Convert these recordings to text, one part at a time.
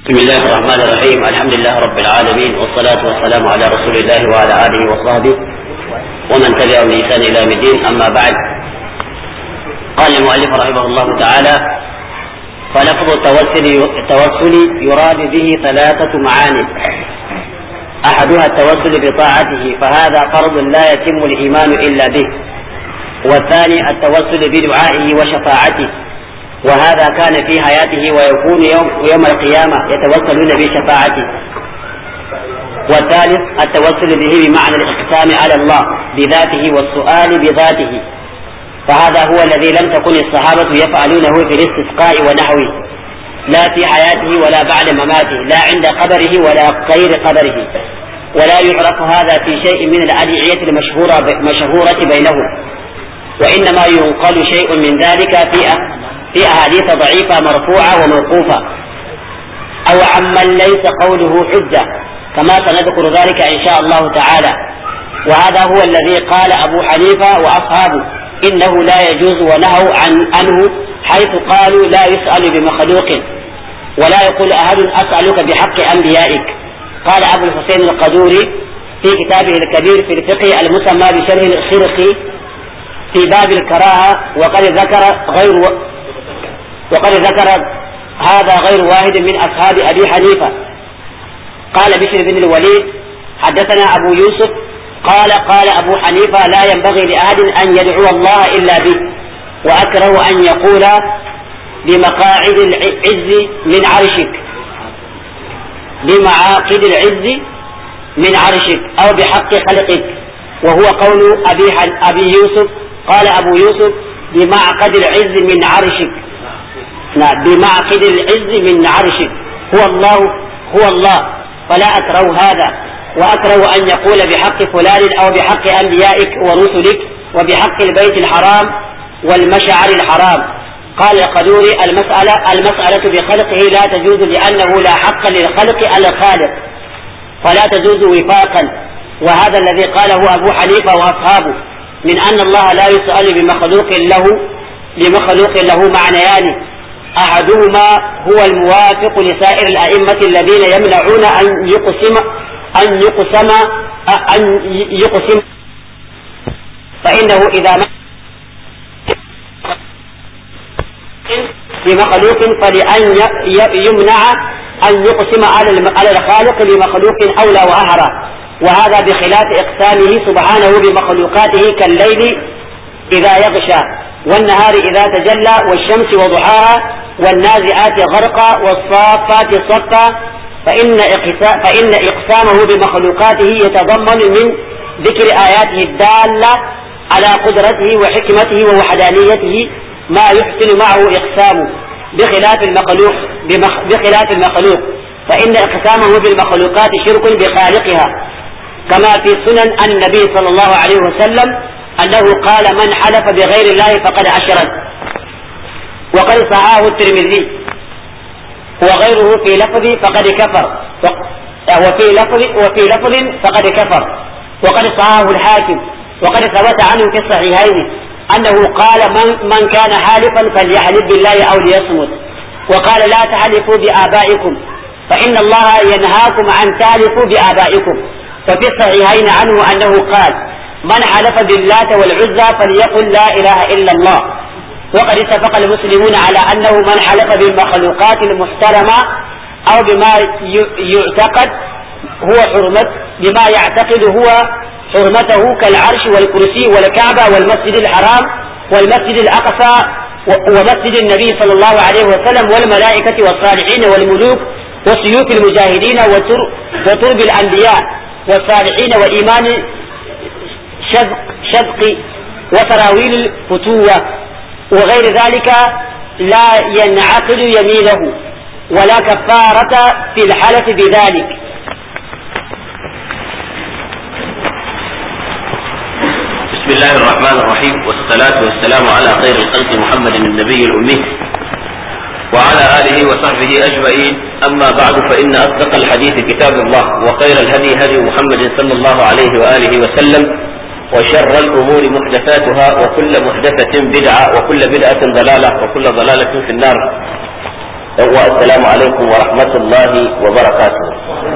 بسم الله الرحمن الرحيم الحمد لله رب العالمين والصلاة والسلام على رسول الله وعلى آله وصحبه ومن تبعهم بإحسان إلى يوم الدين أما بعد قال المؤلف رحمه الله تعالى فلفظ التوسل التوسل يراد به ثلاثة معاني أحدها التوسل بطاعته فهذا فرض لا يتم الإيمان إلا به والثاني التوسل بدعائه وشفاعته وهذا كان في حياته ويكون يوم, يوم القيامة يتوسلون بشفاعته والثالث التوسل به بمعنى الإقسام على الله بذاته والسؤال بذاته فهذا هو الذي لم تكن الصحابة يفعلونه في الاستسقاء ونحوه لا في حياته ولا بعد مماته لا عند قبره ولا غير قبره ولا يعرف هذا في شيء من الأدعية المشهورة مشهورة بينهم وإنما ينقل شيء من ذلك في في أحاديث ضعيفة مرفوعة وموقوفة أو عمن ليس قوله حجة كما سنذكر ذلك إن شاء الله تعالى وهذا هو الذي قال أبو حنيفة وأصحابه إنه لا يجوز ونهوا عن عنه حيث قالوا لا يسأل بمخلوق ولا يقول أحد أسألك بحق أنبيائك قال أبو الحسين القدوري في كتابه الكبير في الفقه المسمى بشرح الخرقي في باب الكراهة وقد ذكر غير وقد ذكر هذا غير واحد من أصحاب أبي حنيفة قال بشر بن الوليد حدثنا أبو يوسف قال قال أبو حنيفة لا ينبغي لأحد أن يدعو الله إلا به وأكره أن يقول بمقاعد العز من عرشك بمعاقد العز من عرشك أو بحق خلقك وهو قول أبي, أبي يوسف قال أبو يوسف بمعقد العز من عرشك بمعقد العز من عرشك هو الله هو الله فلا أكره هذا وأكره أن يقول بحق فلان أو بحق أنبيائك ورسلك وبحق البيت الحرام والمشعر الحرام قال القدوري المسألة المسألة بخلقه لا تجوز لأنه لا حق للخلق على الخالق فلا تجوز وفاقا وهذا الذي قاله أبو حنيفة وأصحابه من أن الله لا يسأل بمخلوق له بمخلوق له معنيان أحدهما هو الموافق لسائر الأئمة الذين يمنعون أن يقسم أن يقسم أن يقسم فإنه إذا بمخلوق فلأن يمنع أن يقسم على الخالق لمخلوق أولى وأهرى وهذا بخلاف إقسامه سبحانه بمخلوقاته كالليل إذا يغشى والنهار إذا تجلى والشمس وضحاها والنازعات غرقا والصافات صفا فإن, فإن إقسامه بمخلوقاته يتضمن من ذكر آياته الدالة على قدرته وحكمته ووحدانيته ما يحسن معه إقسامه بخلاف المخلوق بخلاف المخلوق فإن إقسامه بالمخلوقات شرك بخالقها كما في سنن النبي صلى الله عليه وسلم أنه قال من حلف بغير الله فقد أشرك وقد صحاه الترمذي وغيره في لفظ فقد كفر وفي لفظ وفي لفظ فقد كفر وقد صحاه الحاكم وقد ثبت عنه في الصحيحين أنه قال من, من كان حالفا فليحلف بالله أو ليصمت وقال لا تحلفوا بآبائكم فإن الله ينهاكم أن تحلفوا بآبائكم وفي الصحيحين عنه أنه قال من حلف باللات والعزى فليقل لا إله إلا الله وقد اتفق المسلمون على أنه من حلف بالمخلوقات المحترمة أو بما يعتقد هو حرمة بما يعتقد هو حرمته كالعرش والكرسي والكعبة والمسجد الحرام والمسجد الأقصى ومسجد النبي صلى الله عليه وسلم والملائكة والصالحين والملوك وسيوف المجاهدين وترب الأنبياء والصالحين وإيمان شذق وسراويل الفتوة وغير ذلك لا ينعقد يمينه ولا كفارة في الحلف بذلك بسم الله الرحمن الرحيم والصلاة والسلام على خير الخلق محمد النبي الأمي وعلى آله وصحبه أجمعين أما بعد فإن أصدق الحديث كتاب الله وخير الهدي هدي محمد صلى الله عليه وآله وسلم وشر الأمور محدثاتها وكل محدثة بدعة وكل بدعة ضلالة وكل ضلالة في النار yan uwa assalamu alaikum wa rahmatullahi wa barakatuh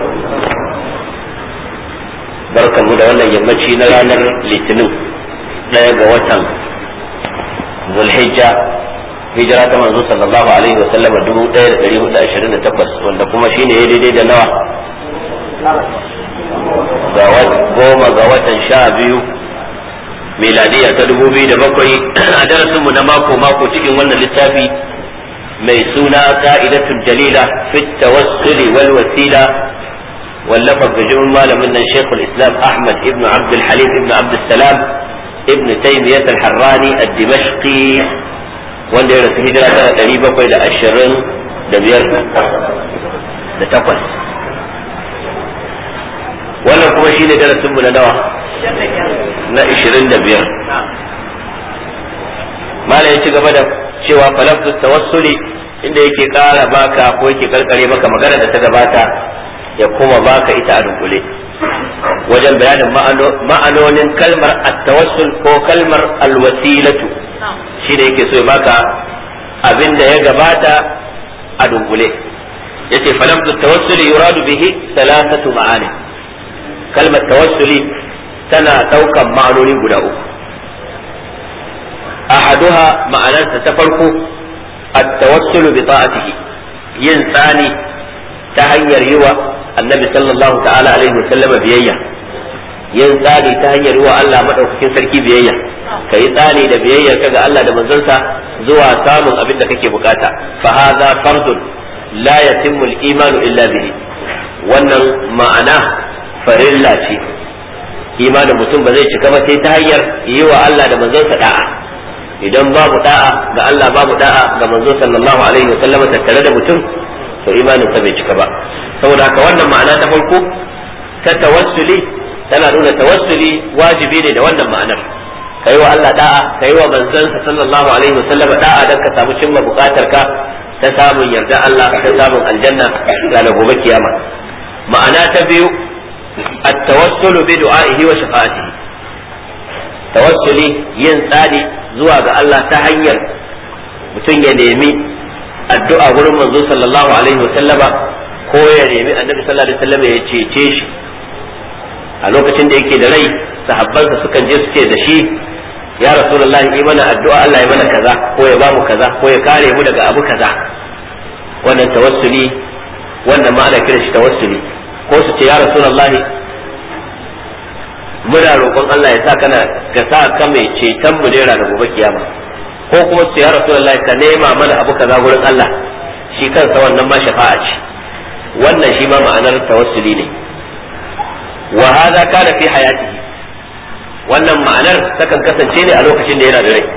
barkanmu da wannan yammaci na ranar litinin ɗaya ga watan zulhijja hijira ta manzo sallallahu alaihi wa sallama dubu ɗaya da ɗari hudu ashirin da takwas wanda kuma shine ya daidai da nawa ga goma ga watan sha biyu miladiya ta dubu biyu da bakwai a darasinmu na mako mako cikin wannan littafi mai suna ka'idatul jalila fit tawassuli wal wasila wallafa bijimin malamin nan shekul islam ahmad ibn abdul halim ibn abdul salam ibn taymiyyah al-harrani ad-dimashqi wanda ya rasu hijira tana ɗari bakwai da ashirin da biyar da takwas wannan kuma shi ne darasinmu na nawa na ishirin da biyar malam ya ci gaba da cewa falaftus tawassuli inda yake kara baka ko yake karkare maka magana da ta gabata ya kuma baka ita a dunkule wajen bayanin ma'anonin kalmar at-tawassul ko kalmar alwasilatu shi da yake so ya baka abin da ya gabata a dunkule yace falaftus tawassuli yuradu bihi thalathatu ma'ani kalmar tawassuli tana daukan ma'anoni guda uku ahaduha ma'anarsa ta farko at-tawassulu bi ta'atihi yin tsani ta hanyar yi wa annabi sallallahu ta'ala alaihi wa sallama biyayya yin tsani ta hanyar yi wa Allah madaukakin sarki biyayya kai tsani da biyayyar ka ga Allah da manzonsa zuwa samun abin da kake bukata fa hadha fardun la yatimmu al-imanu illa bihi wannan ma'ana farilla ce imanin mutum ba zai cika ba sai ta hanyar yi wa Allah da manzonsa da'a idan babu da'a ga Allah babu da'a ga manzo sallallahu alaihi wa sallama tattare da mutum to imanin sa bai cika ba saboda haka wannan ma'ana ta farko ta tawassuli tana nuna tawassuli wajibi ne da wannan ma'anar kai wa Allah da'a kai wa manzansa sallallahu alaihi wa sallama da'a dan ka samu cimma bukatar ka ta samun yarda Allah ta samun aljanna ranar gobe kiyama ma'ana ta biyu التوسل بدعائه وشفاعته tawassuli yin tsari zuwa ga Allah ta hanyar mutum ya nemi addu'a gurin manzo sallallahu alaihi wasallama ko ya nemi annabi sallallahu alaihi wasallama ya cece shi a lokacin da yake da rai sahabbansa sukan je su ce da shi ya rasulullahi yi mana addu'a Allah ya mana kaza ko ya bamu kaza ko ya kare mu daga abu kaza wannan tawassuli wannan ma ana kira shi tawassuli ko su ce ya rasulullahi muna roƙon Allah ya sa kana ka sa ka mai ceton mu ne ranar gobe kiyama ko kuma su ya rasulullahi ka nema mana abu kaza gurin Allah shi kansa wannan ma shafa'a ce wannan shi ma ma'anar tawassuli ne wa hadha kana fi hayatihi wannan ma'anar takan kasance ne a lokacin da yana da rai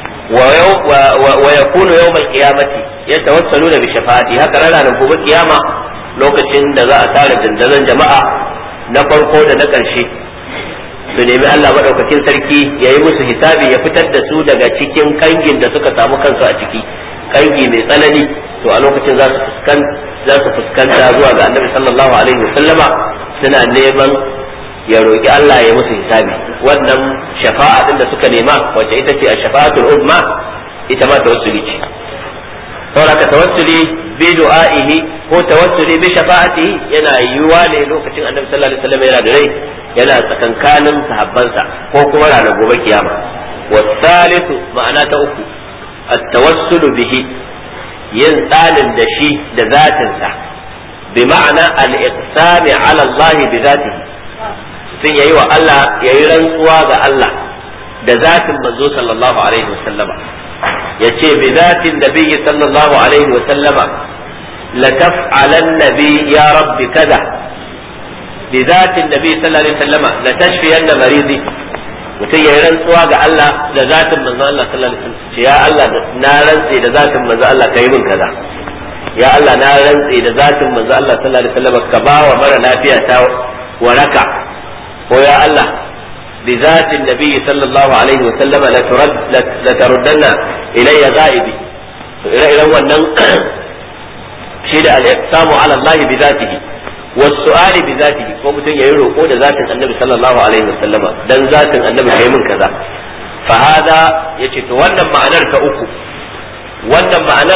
wa yakunu yawm al-qiyamati yatawassaluna bi shafa'ati haka ranar gobe kiyama lokacin da za a tara dandazon jama'a na farko da na ƙarshe su nemi Allah maɗaukakin sarki ya yi musu hisabi ya fitar da su daga cikin kangin da suka samu kansu a ciki kangi mai tsanani to a lokacin za su za su fuskanta zuwa ga annabi sallallahu alaihi wasallama suna neman ya roƙi Allah ya musu hisabi wannan shafa'a din da suka nema wacce ita ce a shafa'atul uzma ita ma tawassuli ce saboda tawassuli bi du'a'ihi ko tawassuli bi shafa'atihi yana yiwuwa ne lokacin annabi sallallahu alaihi wasallam yana da rai yana tsakankanin sahabbansa ko kuma ranar gobe kiyama wasalisu ma'ana ta uku at-tawassulu bihi yin tsanin da shi da zatinsa bi ma'ana al-iqsami ala Allah bi zatihi sun yayi wa Allah yayi rantsuwa ga Allah da zatin manzo sallallahu alaihi wasallama yace bi zatin nabiyyi sallallahu alaihi wasallama la taf'alanna bi ya rabbi kaza bi zatin nabi sallallahu alaihi wasallama la tashfiyanna maridi mutum ya yi rantsuwa ga Allah da zatin manzo Allah sallallahu alaihi wasallam ce ya Allah na rantse da zatin manzo Allah kai min kaza ya Allah na rantse da zatin manzo Allah sallallahu alaihi wasallam ka ba wa mara lafiya ta waraka ko ya Allah bi zatin nabi sallallahu alaihi wasallam la turad la taruddanna ilayya ghaibi to ire-iren wannan shi da al-iqsamu ala Allah bi zatihi والسؤال بذاته ko mutum yayi roko da zatin annabi sallallahu alaihi wasallama dan zatin annabi kai min kaza fa hada yace to wannan ma'anar ta uku wannan ma'anar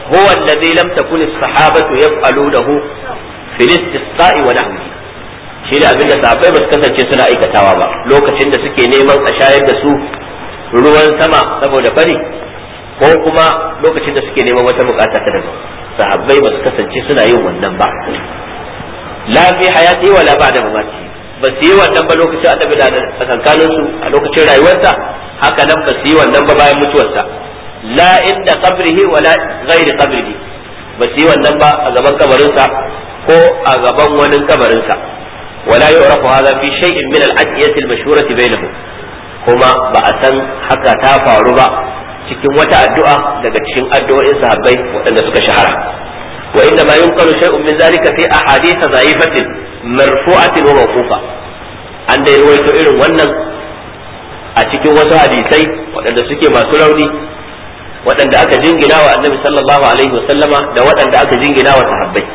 huwa alladhi lam takun as-sahabatu yaf'alunahu fil istisqa'i wa nahwihi shi da abinda sahabbai ba su kasance suna aikatawa ba lokacin da suke neman a shayar da su ruwan sama saboda fari ko kuma lokacin da suke neman wata bukata ta daban sahabbai ba su kasance suna yin wannan ba la fi hayati wala ba'da mamati ba su yi wannan ba lokacin annabi da tsakankanin su a lokacin rayuwarsa haka nan ba su yi wannan ba bayan mutuwarsa la inda qabrihi wala ghairi qabrihi ba su yi wannan ba a gaban kabarinsa ko a gaban wani kabarinsa ولا يعرف هذا في شيء من الأدعية المشهورة بينهم kuma ba a san haka ta faru ba cikin wata addu'a daga cikin addu'o'in sahabbai waɗanda suka shahara wa inda ma yunqalu shay'un min zalika fi ahadith dha'ifatin marfu'atin wa mawqufa an da ruwaito irin wannan a cikin wasu hadisai waɗanda suke masu rauni waɗanda aka jingina wa annabi sallallahu alaihi wa sallama da waɗanda aka jingina wa sahabbai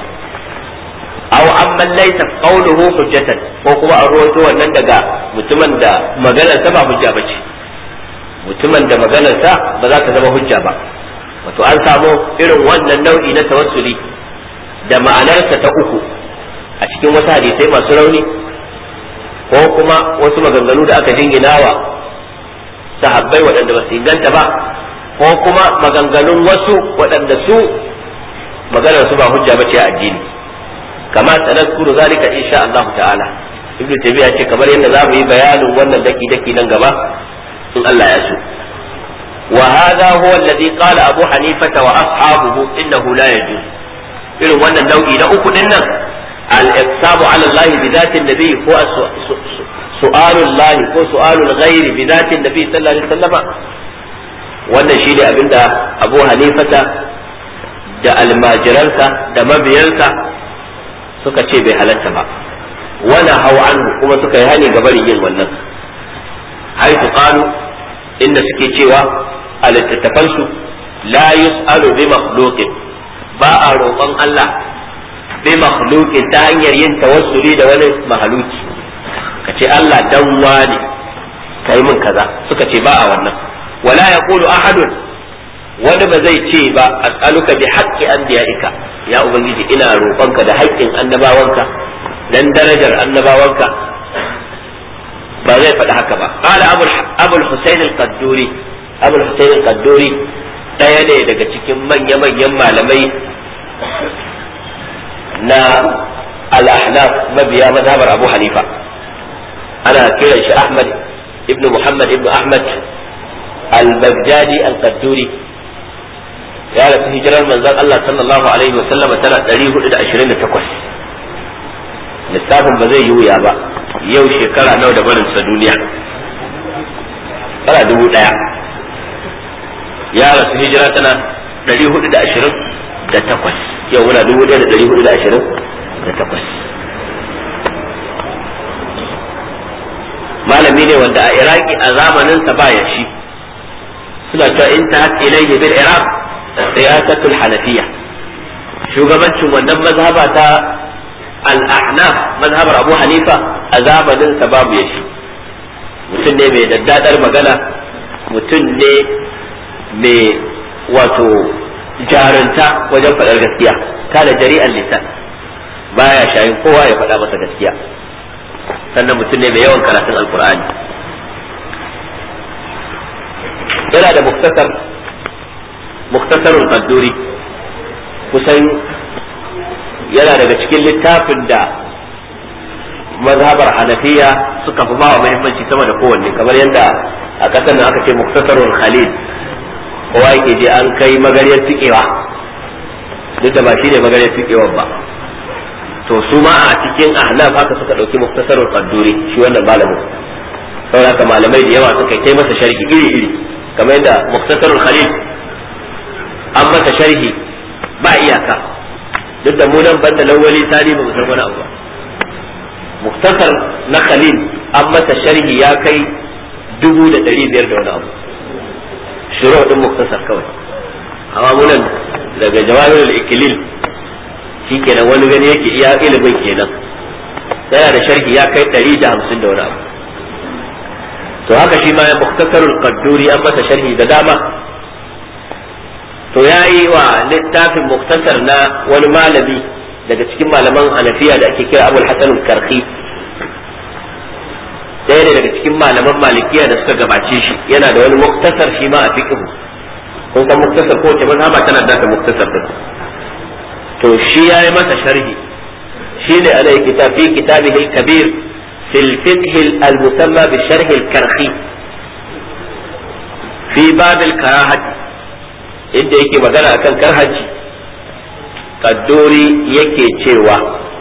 aw amman laysa qawluhu hujjatan ko kuma a ruwaito wannan daga mutumin da maganar sa ba hujja bace mutumin da maganar sa ba za ta zama hujja ba wato an samu irin wannan nau'i na tawassuli da ma'anarsa ta uku a cikin wasu hadisai masu rauni ko kuma wasu maganganu da aka jinginawa sahabbai waɗanda ba su inganta ba ko kuma maganganun wasu waɗanda su maganar su ba hujja bace a addini kama sanadkuru zalika insha Allah ta'ala ibnu tabiya ce kamar yadda za mu yi bayanin wannan daki daki nan gaba in Allah ya so wa hadha huwa alladhi qala abu hanifata wa ashabuhu innahu la yajuz irin wannan nau'i na uku din nan al-iqsabu ala Allah bi dhati an-nabi ko su'alu Allah ko su'alu al-ghayr bi dhati an-nabi sallallahu alaihi wasallama wannan shi ne abinda abu hanifata da almajiransa da mabiyansa suka ce bai halatta ba wala hau anhu kuma suka yi hani ga barin yin wannan haifu qalu inda suke cewa a littattafansu la yus'alu bi makhluqin ba a roƙon Allah bi makhluqin ta hanyar yin tawassuli da wani mahaluki ka ce Allah dan wani kai min kaza suka ce ba a wannan wala yaqulu ahadun wani ba zai ce ba as'aluka bi haqqi anbiya'ika ya ubangiji ina roƙonka da haƙƙin annabawanka dan darajar annabawanka ba zai faɗi haka ba qala abul husayn al-qadduri abul husayn al-qadduri ɗaya ne daga cikin manya manyan malamai na al-ahnaf mabiya mazhabar abu hanifa ana kiran shi ahmad ibnu muhammad ibnu ahmad al-baghdadi al-qadduri ya rasu hijirar manzon Allah sallallahu alaihi wa sallama tana 428 lissafin ba zai yi wuya ba yau shekara nawa da barin sa duniya tana dubu daya ya rasu hijira tana 428 yau muna 1428 malami ne wanda a iraki a zamaninsa ba ya shi suna cewa in ta ilayhi bil iraq riyasatul hanafiya shugabancin wannan mazhaba ta al-ahnaf mazhabar abu hanifa a zamanin sa babu yashi mutum ne mai daddadar magana mutum ne mai wato jarunta wajen faɗar gaskiya kana jari'an lisan baya shayin kowa ya faɗa masa gaskiya sannan mutum ne mai yawan karatun alkur'ani yana da muktasar muktasarul qadduri kusan yana daga cikin littafin da mazhabar hanafiya suka fi bawa muhimmanci sama da kowanne kamar yadda a ƙasar nan aka ce muktasarul khalil kowa yake je an kai magariyar tikewa duk da ba shi ne magariyar tikewa ba to su ma a cikin ahnaf haka suka ɗauki muktasarul qadduri shi wannan malamin saboda malamai da yawa suka yi masa sharhi iri iri kamar yadda muktasarul khalil an masa sharhi ba iyaka duk da mu nan banda lawali tani ba mu san wani abu ba muktasar na khalil an masa sharhi ya kai dubu da ɗari biyar da wani abu shiro din muktasar kawai amma mu nan daga jawahirul ikilil shikenan wani gani yake iya ilimin kenan yana da sharhi ya kai ɗari da hamsin da wani abu to haka shi ma ya muktasarul qadduri an masa sharhi da dama to ya yi wa littafin muktasar na wani malami daga cikin malaman hanafiya da ake kira abul hasan karhi ɗaya ne daga cikin malaman malikiya da suka gabace shi yana da wani muktasar shi ma a fiqh kun san muktasar ko wace mazhaba tana da muktasar din to shi yayi masa sharhi shi ne alai kitab fi kitabihi al-kabir fi al-fiqh al-musamma bi sharh al-karhi fi bab al-karahah inda yake magana akan karhaji kaddori yake cewa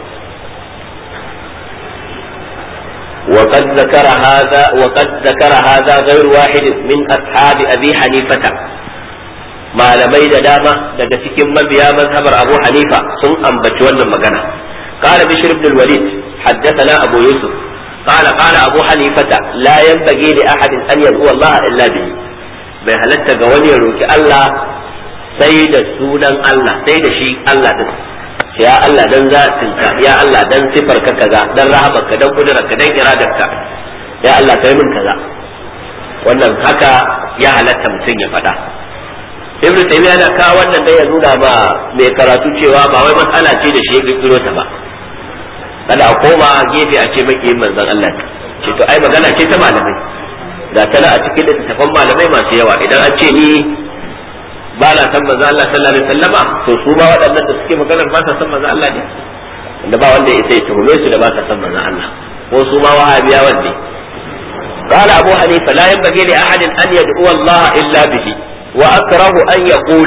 وقد ذكر هذا وقد ذكر هذا غير واحد من أصحاب أبي حنيفة malamai da dama daga cikin mabiya mazhabar Abu Hanifa sun ambaci wannan magana qala bishr ibn al-walid haddathana abu yusuf qala qala abu hanifata la yanbaghi li ahadin an yad'u Allah illa bihi bai halatta ga wani ya roki Allah sai da sunan Allah sai da shi Allah din ya Allah dan zatinka ya Allah dan sifarka kaza dan rahamarka dan kudurarka dan iradarka ya Allah kai min kaza wannan haka ya halatta mutum ya faɗa ibn taymiya yana kawo wannan dai ya nuna ba mai karatu cewa ba wai matsala ce da shi ya kirkiro ta ba kada a koma gefe a ce maki manzon Allah ce to ai magana ce ta malamai ga tana a cikin littattafan malamai masu yawa idan an ce ni ba na san manzon Allah sallallahu alaihi wasallama to su ba waɗannan da suke maganar ba sa san manzon Allah ne wanda ba wanda ya sai tuhume su da ba sa san manzon Allah ko su ma wahabiya wanda قال أبو حنيفة لا ينبغي لأحد أن يدعو الله إلا به وأكره أن يقول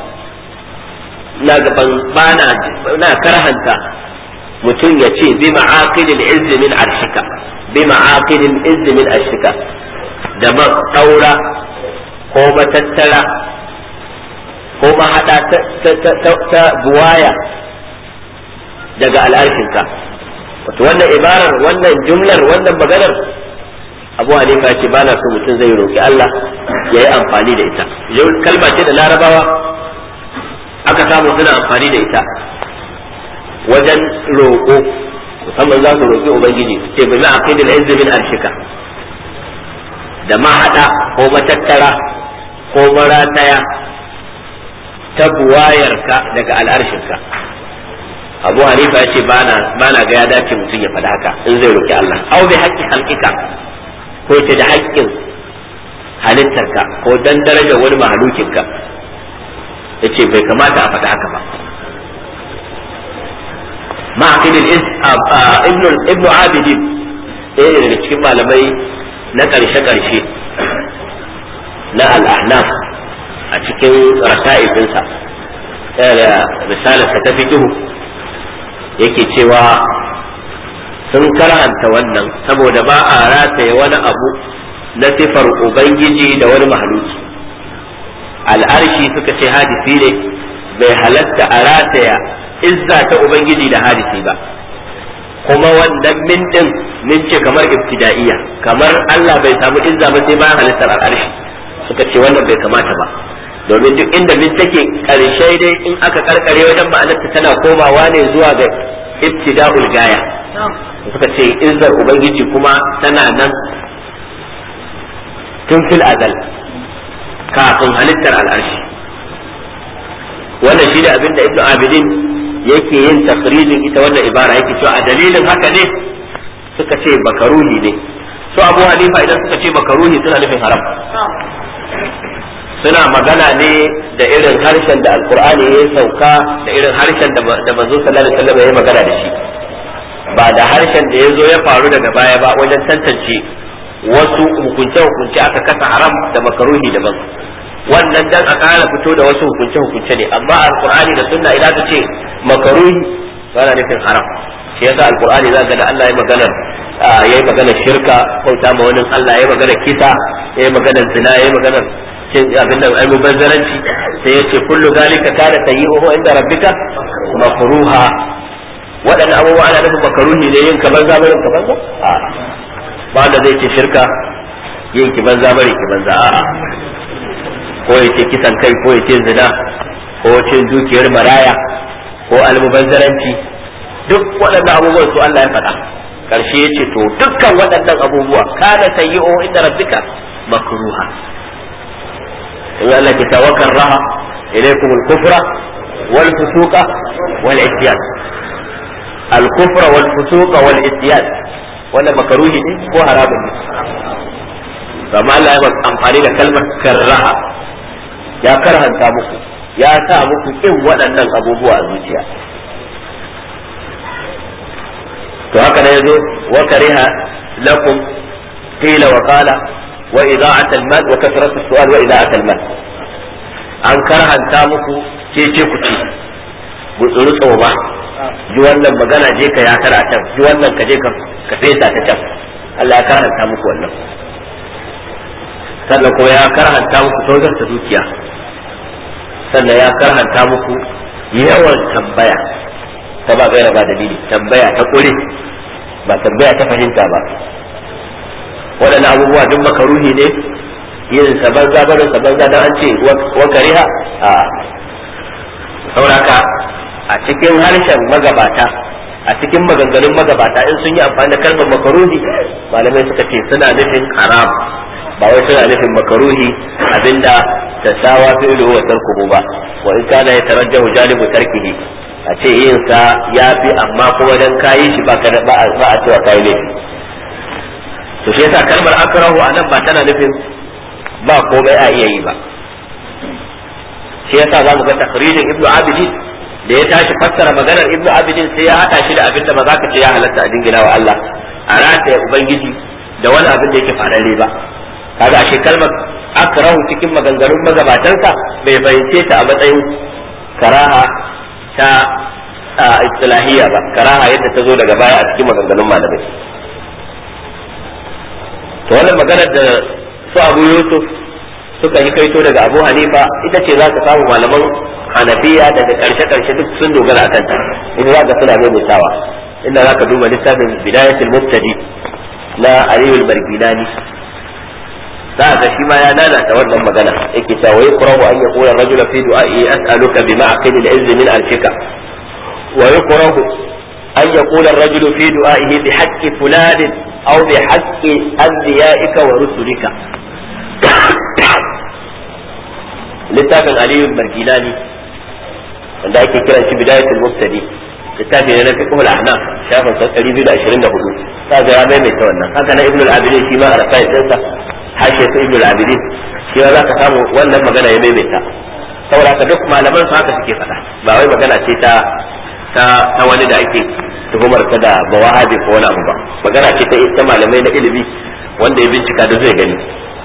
na gaban bana na karhanta mutum ya ce bi ma'aqilil izz min arshika bi ma'aqilil izz min arshika da ma daura ko matattara ko mahada ta buwaya daga al'arshinka wato wannan ibarar wannan jumlar wannan maganar abu hanifa ce ba na so mutum zai roƙi Allah ya yi amfani da ita kalma ce da larabawa aka samu suna amfani da ita wajen roƙo musamman za su roƙi ubangiji ce bi ma aqidil izz min arshika da mahada ko matattara ko marataya ta buwayarka daga al'arshinka abu hanifa ya ce ba na ga ya dace mutum ya faɗa haka in zai roƙi Allah au bi haqqi halqika ko ce da haƙƙin halittarka ko dan darajar wani mahalukinka ya ce bai kamata a faɗa haka ba ma'aqilil ibnu abidin ɗaya ne daga cikin malamai na ƙarshe-ƙarshe na al'ahnaf a cikin raka'ifinsa yana da misalinsa ta fikihu yake cewa sun karhanta wannan saboda ba a rataye wani abu na sifar ubangiji da wani mahaluki al'arshi suka ce hadisi ne bai halatta a rataya izza ta ubangiji da hadisi ba kuma wannan min din min ce kamar ibtida'iyya kamar Allah bai samu izza ba sai bayan halittar al'arshi suka ce wannan bai kamata ba domin duk inda min take karshe dai in aka karkare wajen ma'anarta tana komawa ne zuwa ga ibtida'ul gaya suka ce izzar ubangiji kuma tana nan tun fil azal kafin halittar al'arshi wannan shi ne abinda ibnu abidin yake yin takrijin ita wannan ibara yake cewa a dalilin haka ne suka ce bakaruhi ne su abu hanifa idan suka ce bakaruhi suna nufin haram suna magana ne da irin harshen da alkur'ani ya sauka da irin harshen da manzo sallallahu alaihi wasallam ya magana da shi ba da harshen da ya zo ya faru daga baya ba wajen tantance wasu hukunce-hukunce aka kasa haram da makaruhi daban wannan dan a kara fito da wasu hukunce-hukunce ne amma alkur'ani da sunna idan ka ce makaruhi ba na nufin haram shi yasa alkur'ani za ga da Allah ya magana yayi magana shirka bauta ma wani Allah yayi magana kisa yayi magana zina yayi magana cin abin da ai mubazzaranci sai yace kullu zalika kana sayyi'uhu inda rabbika makruha waɗannan abubuwa ana nufin makaruhi ne yin kaman zamanin kaman za a ba da zai ce shirka yin ki banza bari ki banza a'a ko ya ce kisan kai ko ya ce zina ko cin dukiyar maraya ko almubazzaranci duk waɗannan abubuwan su Allah ya faɗa karshe ya ce to dukkan waɗannan abubuwa kana sayyi'u inda rabbika makruha in Allah ke tawakkal raha ilaykum al-kufra wal fusuqa wal isyan al-kufra wal fusuqa wal isyan wannan makaruhi ne ko haramun ne amma Allah ya amfani da kalmar karraha ya karhanta muku ya sa muku kin waɗannan abubuwa a zuciya to haka ne yazo wa kariha lakum qila wa qala wa ida'at al-mal wa kasrat as-su'al wa ida'at al-mal an karhanta muku ce ce ku ci gutsuru tsoma ji wannan magana je ka ya kara can ji wannan ka je ka ka fesa ta can Allah ya karhanta muku wannan sannan kuma ya karhanta muku tozar ta dukiya sannan ya karhanta muku yawan tambaya ta ba gaira ba dalili tambaya ta kure ba tambaya ta fahimta ba waɗannan abubuwa duk makaruhi ne yin saban zabarin saban zadan an ce wa kariha a sauraka a cikin harshen magabata a cikin maganganun magabata in sun yi amfani da kalmar makaruhi malamai suka ce suna nufin haram ba wai suna nufin makaruhi abinda ta sawa fi'lu wa tarkuhu ba wa in kana yatarajjahu janibu tarkihi a ce yin sa yafi amma kuma dan kayi shi ba ka ba a cewa kai laifi to shi yasa kalmar akrahu anan ba tana nufin ba komai a iya yi ba shi yasa zamu ga takririn ibnu abidin da ya tashi fassara maganar ibnu abidin sai ya hada shi da abinda ba za ka ce ya halatta a dingina wa Allah a rataya ubangiji da wani abin da yake fararre ba kaga ashe kalmar akrahu cikin maganganun magabatansa bai fahimce ta a matsayin karaha ta istilahiyya ba karaha yadda ta zo daga baya a cikin maganganun malamai to wannan maganar da su abu yusuf suka yi kaito daga abu hanifa ita ce za ka samu malaman hanafiya daga karshe karshe duk sun dogara a kanta in za ka suna maimaitawa inda za ka duba littafin bidayatul mubtadi na aliyul marginani za ga shi ma ya lalata wannan magana yake cewa wai qura'u an yaqula rajula fi du'a'i as'aluka bima aqil al-izz min arshika wa yuqra'u an yaqula ar-rajulu fi du'a'ihi bi haqqi fulan aw bi haqqi anbiya'ika wa rusulika littafin aliyu margilani wanda ake kiran shi bidayatul mubtadi littafi ne na fiqh al-ahnaf shafin 224 kaga ya maimaita wannan haka na ibnu al-abidin shi ma a rasail ɗinsa hashe su ibnu al-abidin shi ma zaka samu wannan magana ya maimaita saboda haka duk malaman su haka suke faɗa ba wai magana ce ta ta ta wani da ake tuhumar ta da bawahabi ko wani abu ba magana ce ta ta malamai na ilimi wanda ya bincika da zai gani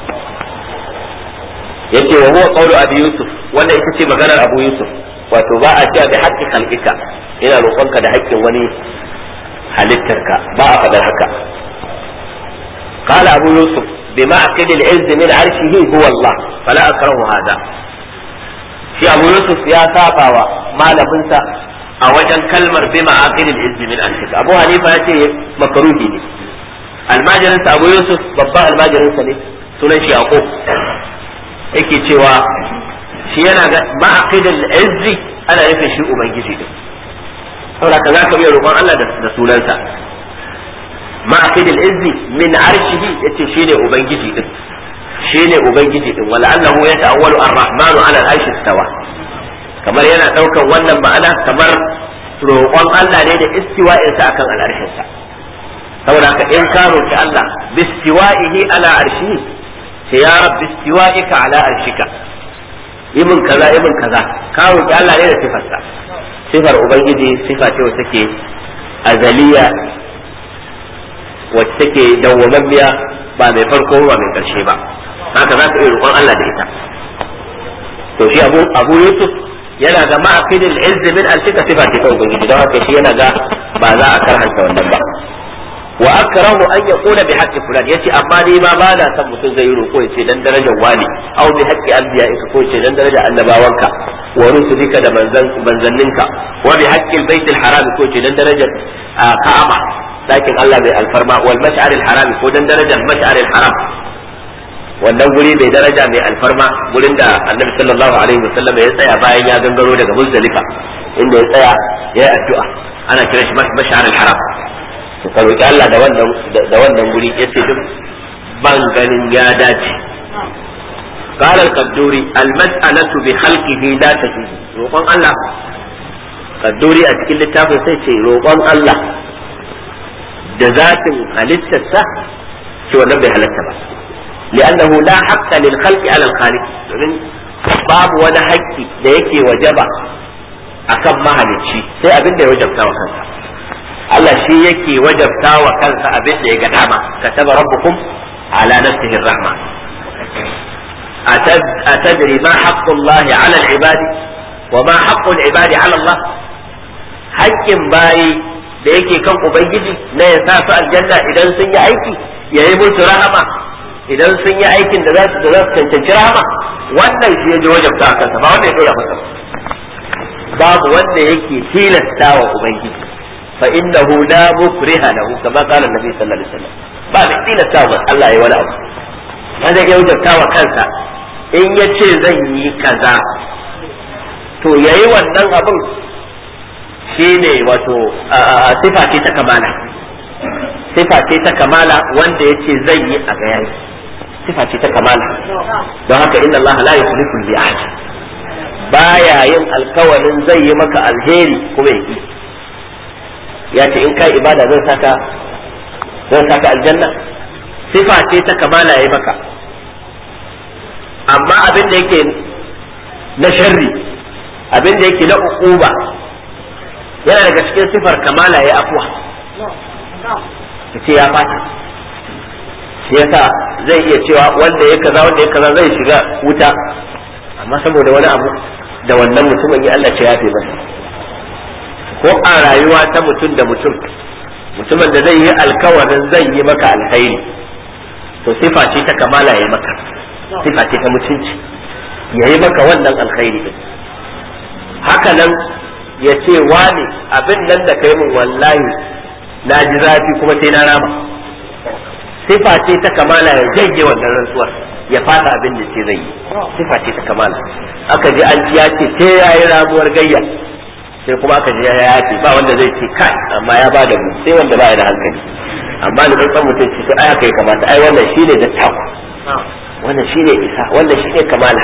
yace wa huwa qawlu abi yusuf wannan ita ce maganar abu yusuf wato ba a cewa bi haqqi khalqika ina roƙonka da haƙƙin wani halittarka ba a faɗar haka قال أبو يوسف بمعقد العز من عرشه هو الله فلا أكره هذا في أبو يوسف يا ساقا ما لبنسا أوجن كلمة بمعقد العز من عرشه أبو حنيفة يأتي مكروه لي الماجرنس أبو يوسف بابا الماجرنس لي سنن يعقوب yake cewa shi yana ga ma'aqidul izzi ana nufin shi ubangiji din saboda ka za ka iya roƙon Allah da sunansa ma'aqidul izzi min arshihi yace shine ubangiji din shine ubangiji din wala annahu yata'awwalu ar-rahmanu 'ala al-arshi istawa kamar yana daukan wannan ma'ana kamar roƙon Allah ne da istiwa'in sa akan al-arshin sa saboda ka in ka roki Allah bistiwa'ihi ala arshihi sai ya rabbi istiwa'ika ala arshika ibn kaza ibn kaza ka roki Allah ne da sifarsa sifar ubangiji sifa ce wacce take azaliya wacce take dawwamammiya ba mai farko ba mai karshe ba haka za ka iya roƙon Allah da ita to shi abu abu yusuf yana ga ma'aqidil izz min alfika sifa ce ta ubangiji don haka shi yana ga ba za a karhanta wannan ba wa akrahu an yaqula bi haqqi fulan yace amma ni ma ba na san mutum zai yi roƙo yace dan darajar wali aw bi haqqi anbiya'ika ko yace dan darajar annabawanka wa rusulika da manzan manzanninka wa bi haqqi albayt alharam ko yace dan darajar ka'aba dakin Allah mai alfarma wal mash'ar alharam ko dan darajar mash'ar alharam wannan guri mai daraja mai alfarma gurin da annabi sallallahu alaihi wasallam ya tsaya bayan ya gangaro daga muzdalifa inda ya tsaya ya yi addu'a ana kira shi mash'ar alharam to ka roki Allah da wannan da wannan guri yace duk ban ganin ya dace قال القدوري المسألة بخلقه لا تجوز روقان الله قدوري أتكلم للتافه سيتي روقان الله جزات halittarsa shi wannan bai halatta ba li'annahu la haqqa lil khalqi ala al khaliq domin babu wani haƙƙi da yake wajaba akan mahalicci sai abin da ya wajabta wa kansa Allah shi yake wajabta wa kansa abin da ya ga dama kataba rabbukum ala nafsihi rahma atadri ma haqqu Allah ala al ibadi wa ma haqqu al ibadi ala Allah haƙƙin bayi da yake kan ubangiji na ya sa su aljanna idan sun yi aiki ya yi musu rahama idan sun yi aikin da za su da za su cancanci rahama wannan shi ya ji wajabta a kansa ba wanda ya dora masa babu wanda yake tilasta wa ubangiji fa innahu la mukriha lahu kama qala annabi sallallahu alaihi wasallam ba da tilasta wa Allah ya wani abu wanda ya wajabta wa kansa in ya ce zan yi kaza to yayi wannan abin shi ne wato sifa ce ta kamala sifa ce ta kamala wanda ya ce zai yi a gayayi sifa ce ta kamala don haka inna Allah la yukhlifu al-mi'ad baya yin alkawarin zai yi maka alheri kuma yaki ya ce in kai ibada zan saka zan saka aljanna sifa ce ta kamala yayi maka amma abin da yake na sharri abin da yake na uquba yana daga cikin sifar kamala ya afuwa ya ce ya fata shi yasa zai iya cewa wanda ya kaza wanda ya kaza zai shiga wuta amma saboda wani abu da wannan mutumin ya Allah ce ya fi masa ko a rayuwa ta mutum da mutum mutumin da zai yi alkawarin zai yi maka alkhairi to sifa ce ta kamala ya yi maka sifa ce ta mutunci ya yi maka wannan alkhairi din haka nan ya ce wane abin nan da kai min wallahi na ji zafi kuma sai na rama sifa ce ta kamala ya janye wannan rantsuwar ya fata abin da ce zai yi sifa ce ta kamala aka ji an ya ce sai ya yi ramuwar gayya sai kuma aka ji ya yace ba wanda zai ce kai amma ya ba da mu sai wanda ba ya da hankali amma da san mutum ce to ai haka ya kamata ai wannan shine da taku wannan shine isa wannan shine kamala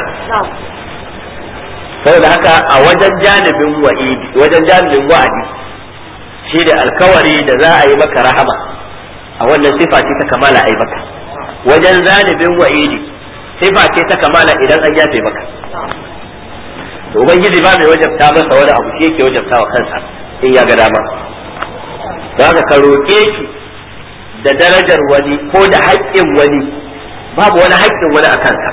saboda haka a wajen janibin wa'idi wajen janibin wa'adi shi da alkawari da za a yi maka rahama a wannan sifa ce ta kamala a yi maka wajen janibin wa'idi sifa ce ta kamala idan an yafe maka to ubangiji ba mai wajabta masa wani abu shi yake wajabta wa kansa in ya ga dama za ka roƙe shi da darajar wani ko da haƙƙin wani babu wani haƙƙin wani a kansa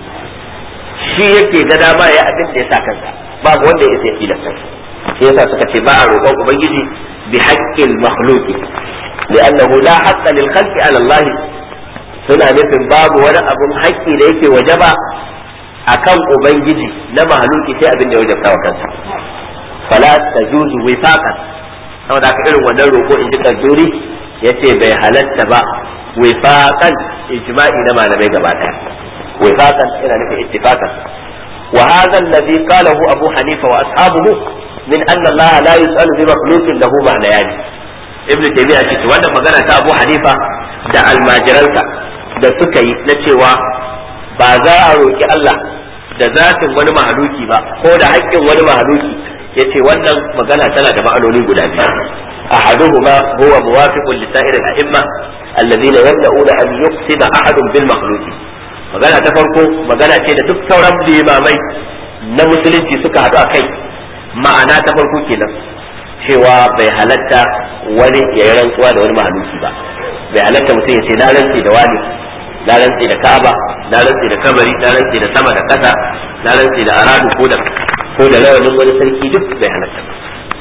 shi yake ga dama ya abin da ya sa kansa babu wanda ya sai tilasta shi yasa suka ce ba a roƙon ubangiji bi haqqil makhluqi li'annahu la haqqa lil khalqi ala Allah suna nufin babu wani abun haƙƙi da yake wajaba akan ubangiji na mahaluki sai abin da ya wajabta wa kansa fala tajuzu wifaqan saboda haka irin wannan roƙo in ji kadduri yace bai halatta ba wifaqan ijma'i na malamai gaba daya وفاقا الى نفي اتفاقا وهذا الذي قاله ابو حنيفه واصحابه من ان الله لا يسال بمخلوق له معنيان ابن تيميه ce wannan magana ta abu hanifa da almajiransa da suka yi na cewa ba za a roki Allah da zatin wani mahaluki ba ko da haƙƙin wani mahaluki yace wannan magana tana da ma'anoni guda biyu ahaduhuma huwa muwafiqun li sa'ir al-a'imma alladhina yamna'una an yuqsima ahadun bil makhluqi magana ta farko magana ce da duk sauran limamai na musulunci suka haɗu a kai ma'ana ta farko kenan cewa bai halatta wani ya yi rantsuwa da wani mahaluki ba bai halatta mutum ya ce na rantsi da wani na rantsi da ka'aba na rantsi da kamari na rantsi da sama da ƙasa na rantsi da aradu ko da ko da rawanin wani sarki duk bai halatta ba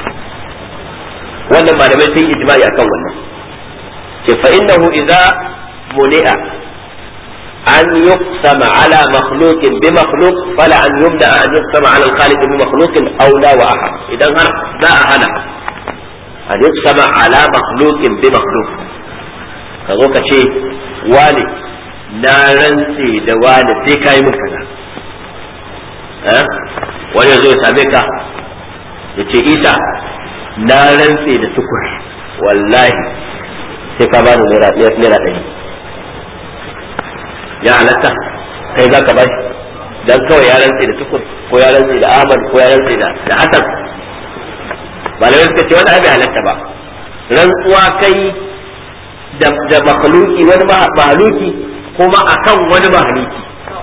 wannan malamai sun yi ijma'i akan wannan ce fa innahu idza muni'a أن يقسم على مخلوق بمخلوق فلا أن يبدأ أن يقسم على الخالق بمخلوق أولى وأحق إذا هنا لا هنا أن يقسم على مخلوق بمخلوق كذوك شيء والي na rantse da wani sai ka yi min kaza wani ya zo ya same ka ya ce isa na rantse da tukur wallahi sai ka bani naira ɗari ya halatta kai za ka bashi dan kawai ya rantse da tukur ko ya rantse da Ahmad ko ya rantse da da Hassan malamai suka ce wani abin halatta ba rantsuwa kai da da makhluki wani mahaluki kuma akan wani mahaluki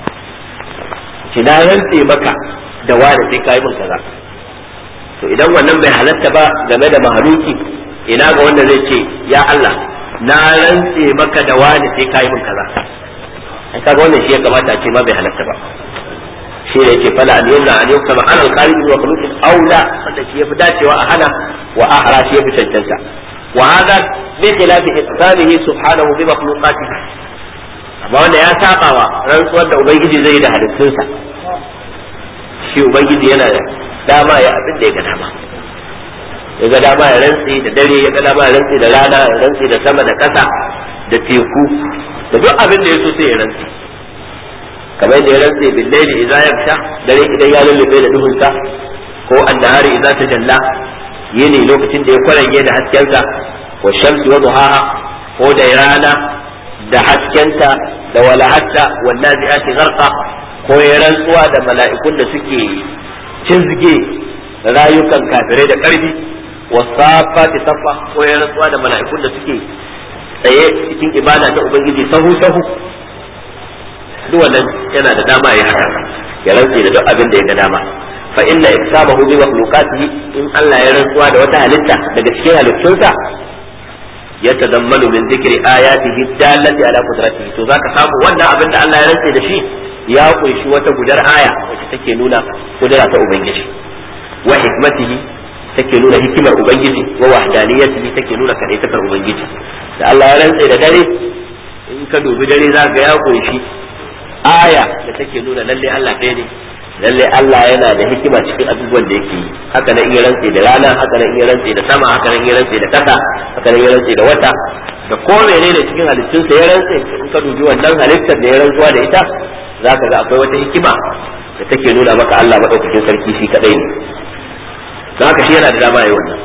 ki na rantse maka da wani sai kai min kaza to idan wannan bai halatta ba game da mahaluki ina ga wanda zai ce ya Allah na rantse maka da wani sai kai min kaza ai kaga wannan shi ya kamata a ce ma bai halatta ba shi ne yake fala an yunna an yukta ma alal qaribi wa khuluqin aula wanda shi yafi dacewa a hana wa ahra shi yafi cancanta wa hada bi khilafi iqsamihi subhanahu bi makhluqatihi amma wanda ya saba wa rantsuwar da ubangiji zai yi da halittunsa shi ubangiji yana da dama ya abin da ya ga dama ya ga dama ya rantsi da dare ya ga dama ya rantsi da rana ya rantsi da sama da ƙasa da teku da duk abin da ya so sai ya rantsi kamar yadda ya rantse bil layli idza yaksha dare idan ya lullube da duhunsa ko annahari idza tajalla yini lokacin da ya kwarage da haskensa wa shamsi wa duhaha ko da rana da haskenta da walahatta wan nazi'ati gharqa ko ya rantsuwa da mala'ikun da suke cizge rayukan kafirai da karfi wasafati safa ko ya rantsuwa da mala'ikun da suke tsaye cikin ibada ta ubangiji sahu sahu duk wannan yana da dama ya haka ya rantse da duk abin da ya ga dama fa inna iksabahu bi makhluqatihi in Allah ya rantsuwa da wata halitta daga cikin halittunsa ya tadammalu min zikri ayatihi dallati ala qudratihi to zaka samu wannan abin da Allah ya rantse da shi ya kunshi wata gudar aya wacce take nuna kudura ta ubangiji wa hikmatihi take nuna hikimar ubangiji wa wahdaniyatihi take nuna kadaitakar ubangiji da Allah ya rantse da dare in ka dubi dare za ga ya kunshi aya da take nuna lalle Allah ɗaya ne lalle Allah yana da hikima cikin abubuwan da yake yi haka nan iya rantse da rana haka nan iya rantse da sama haka nan iya rantse da kasa haka nan iya rantse da wata da ko menene cikin halittunsa ya rantse in ka dubi wannan halittar da ya rantsuwa da ita zaka ga akwai wata hikima da take nuna maka Allah madaukakin sarki shi kadai ne don haka shi yana da dama yayi wannan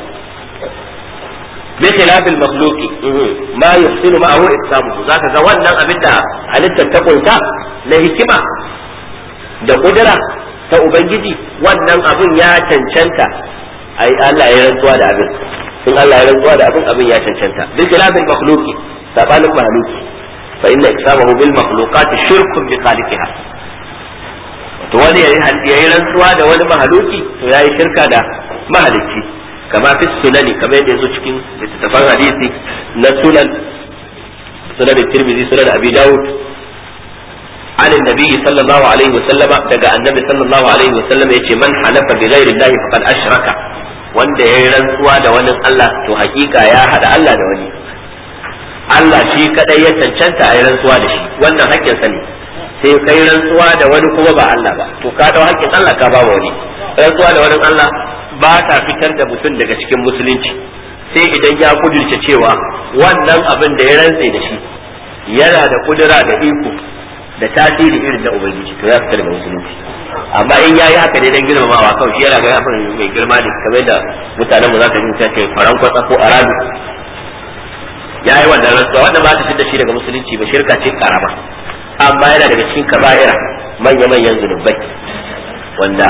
بخلاف المخلوق ما يحسن معه إقسامه ذاك ga wannan abin da halittar ta kunta na hikima da kudura ta ubangiji wannan abin ya cancanta ai Allah ya rantsuwa da abin in Allah ya rantsuwa da abin abin ya cancanta بخلاف المخلوق sabanin mahaluki fa inna iqsamahu bil makhluqat shirkun bi khaliqiha to wani yayi rantsuwa da wani mahaluki to yayi shirka da mahalicci كما في السنن كما يجوز cikin littattafan hadisi na sunan sunan الترمذي sunan abi داود عن النبي صلى الله عليه وسلم daga annabi صلى الله عليه وسلم yace man halafa bi ghairi Allah faqad ashraka wanda yayi rantsuwa da wani Allah to hakika ya hada Allah da wani Allah shi kadai ya cancanta a yi rantsuwa da shi wannan hakkin sa ne sai kai rantsuwa da wani kuma ba Allah ba to ka dau hakkin Allah ka ba wani rantsuwa da wani Allah ba ta fitar da mutum daga cikin musulunci sai idan ya kudurce cewa wannan abin da ya rantse da shi yana da kudura da iko da tasiri irin da ubangiji to ya fitar daga musulunci amma in yayi haka ne dan girmamawa kawai shi yana ga ya mai girma ne kamar da mutanen mu zaka ji ta ce faran kwatsa ko arabi yayi wannan rantsuwa wanda ba ta fitar da shi daga musulunci ba shirka ce karama amma yana daga cikin kaba'ira manya manyan zunubai wanda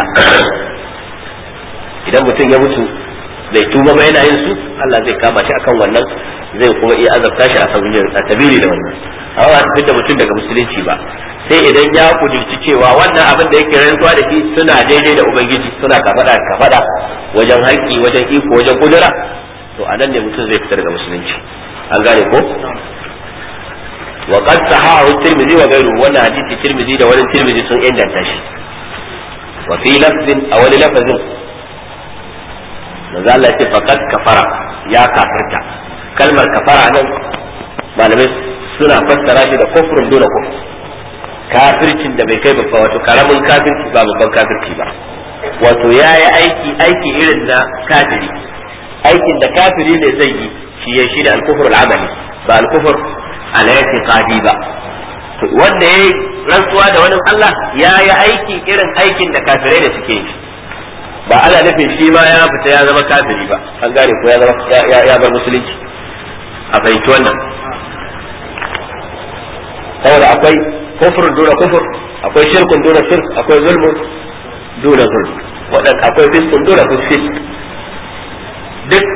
idan mutum ya mutu bai tuba ba yana yin su Allah zai kama shi akan wannan zai kuma iya azabta shi a sabili da wannan amma ba da mutum daga musulunci ba sai idan ya kudurci cewa wannan abin da yake rantsuwa da shi suna daidai da ubangiji suna kafada kafada wajen haƙƙi wajen iko wajen kudura to anan ne mutum zai fita daga musulunci an gane ko wa qad sahahu tirmidhi wa ghayruhu wannan hadisi tirmidhi da wani tirmidhi sun inganta shi wa fi lafzin a wani lafazin manzo Allah ya ce faqad kafara ya kafirta kalmar kafara nan malamai suna fassara shi da kufrun duna kufr kafircin da bai kai babba wato karamin kafirci ba babban kafirci ba wato ya yi aiki aiki irin na kafiri aikin da kafiri ne zai yi shi ya shi da alkufur al'amali ba alkufur alayati qadi ba to wanda ya rantsuwa da wani Allah ya yi aiki irin aikin da kafirai da suke yi ba ana nufin shi ma ya fita ya zama kafiri ba an gane ko ya zama ya bar musulunci a fahimci wannan saboda akwai kufrun duna kufur akwai shirkun duna shirk akwai zulmun duna zulm wadan akwai fiskun duna fisk duk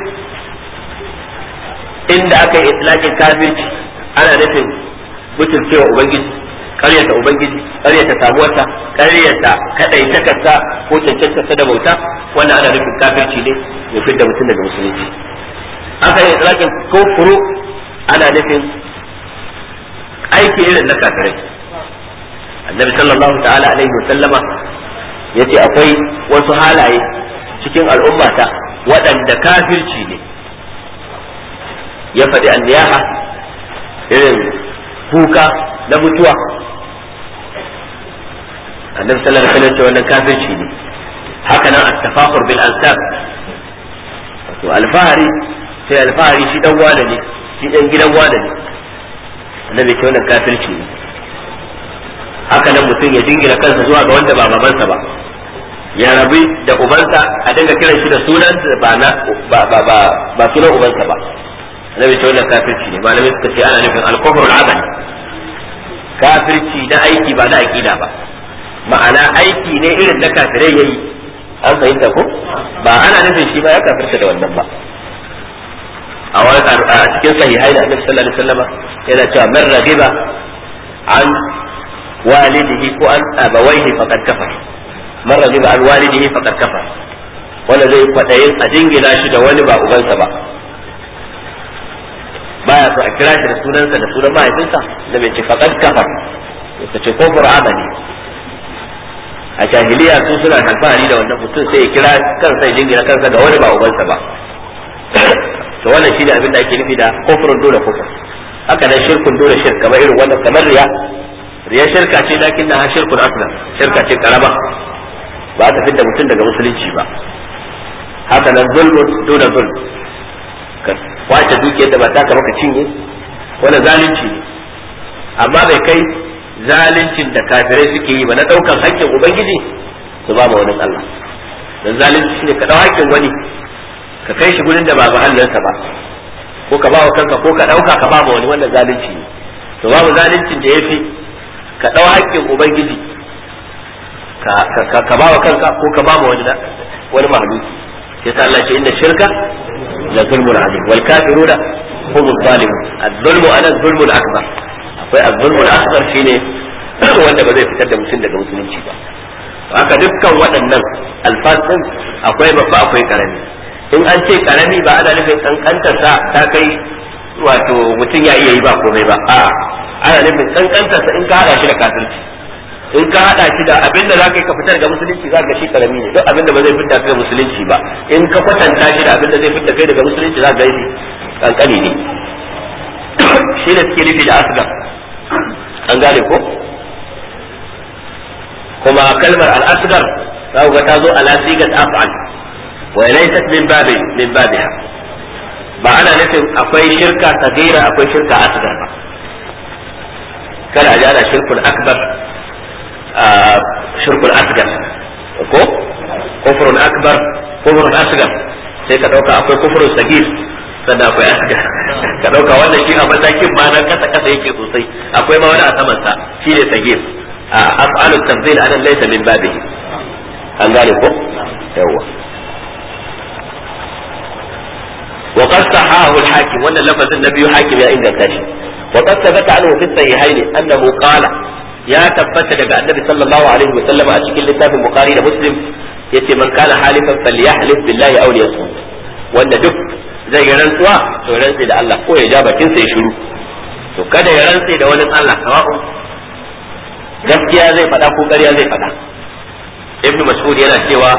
inda aka yi itlaqin kafirci ana nufin mutuncewa ubangiji karyata ubangiji karyata samuwarsa karyata kadaitakarsa ko cancantarsa da bauta wannan ana nufin kafirci ne ya fidda mutum daga musulunci aka yi itlaqin kufru ana nufin aiki irin na kafirai annabi sallallahu ta'ala alaihi wa sallama yace akwai wasu halaye cikin al'ummata waɗanda kafirci ne ya faɗi anniyaha irin kuka na mutuwa annabi sallallahu alaihi wasallam ce wannan kafirci ne haka nan at-tafakhur bil ansab to alfahari sai alfahari shi dan wane ne shi dan gidan wane ne annabi ce wannan kafirci ne haka nan mutum ya jingina kansa zuwa ga wanda ba babansa ba ya rabi da ubansa a dinga kiran shi da sunan ba na ba ba ba ba sunan ubansa ba annabi ce wannan kafirci ne malamai suka ce ana nufin al-kufr al-amali kafirci na aiki ba na aqida ba ma'ana aiki ne irin na kafirai yayi an fahimta ko ba ana nufin shi ba ya kafirta da wannan ba a wani a cikin sahihai da annabi sallallahu alaihi wasallam yana cewa man raghiba an walidihi ko an abawaihi faqad kafar man raghiba an walidihi faqad kafar wanda zai kwadayin a jingina shi da wani ba ubansa ba baya so a kira shi da sunansa da sunan mahaifinsa da bai ce faqad kafar ta ce ko qur'ana ne a jahiliya su suna alfahari da wannan mutum sai ya kira kansa ya jingina kansa ga wani ba ubansa ba to wannan shine abin da ake nufi da kufrun dole kufur haka nan shirkun dole shirk kamar irin wannan kamar riya riya shirka ce lakin na shirkun aslan shirka ce karama ba ta fidda mutum daga musulunci ba haka nan zulmun dole zulm ka kwace dukiyar da ba ta ka maka cinye wannan zalunci ne amma bai kai zaluncin da kafirai suke yi ba na daukan haƙƙin ubangiji su ba ma wani Allah dan zalunci shine ka dau haƙƙin wani ka kai shi gurin da ba mahallinsa ba ko ka ba wa kanka ko ka dauka ka ba ma wani wannan zalunci ne to babu zaluncin da yafi ka dau haƙƙin ubangiji ka ka ba wa kanka ko ka ba ma wani wani mahaluki sai ta Allah ce inda shirka la zulmun azim wal kafiruna hum zalimun az-zulmu ana az-zulmu al-akbar akwai az-zulmu al-akbar shine wanda ba zai fitar da mutum daga musulunci ba haka dukkan waɗannan alfasin akwai babba akwai karami in an ce karami ba ana nufin kankantar sa ta kai wato mutum ya iya yi ba komai ba a ana nufin kankantar sa in ka hada shi da kafirci in ka hada shi da abin da zaka yi ka fitar ga musulunci za ka shi karami ne duk abin da ba zai fitar ga musulunci ba in ka kwatanta shi da abin da zai fitar kai daga musulunci za ka yi kankani ne shi ne suke nufi da asgar an gane ko kuma kalmar al-asgar za ku ga ta zo ala sigat af'al wa laysat min babi min babiha ba ana nufin akwai shirka sagira akwai shirka asgar ba kada a ji ana shirkul akbar shirkul asgar ko kufrun akbar kufrun asgar sai ka dauka akwai kufrun sagir sannan akwai asgar ka dauka wannan shi a matakin ma nan kasa kasa yake sosai akwai ma wani a saman sa shi ne sagir af'alu tanzil anan laysa min babihi an gane ko yawa وقد صححه الحاكم وان اللفظ النبي حاكم يا ان كاشي وقد ثبت عنه في الصحيحين انه قال يا ثبت daga annabi sallallahu alaihi wa sallam a cikin littafin bukhari da muslim yace man kana halifan falyahlif billahi aw liyasmut wanda duk zai yi rantsuwa to rantsi da Allah ko ya ja bakin sa ya shiru to kada ya rantsi da wani Allah sawa'u gaskiya zai faɗa ko ƙarya zai faɗa ibnu mas'ud yana cewa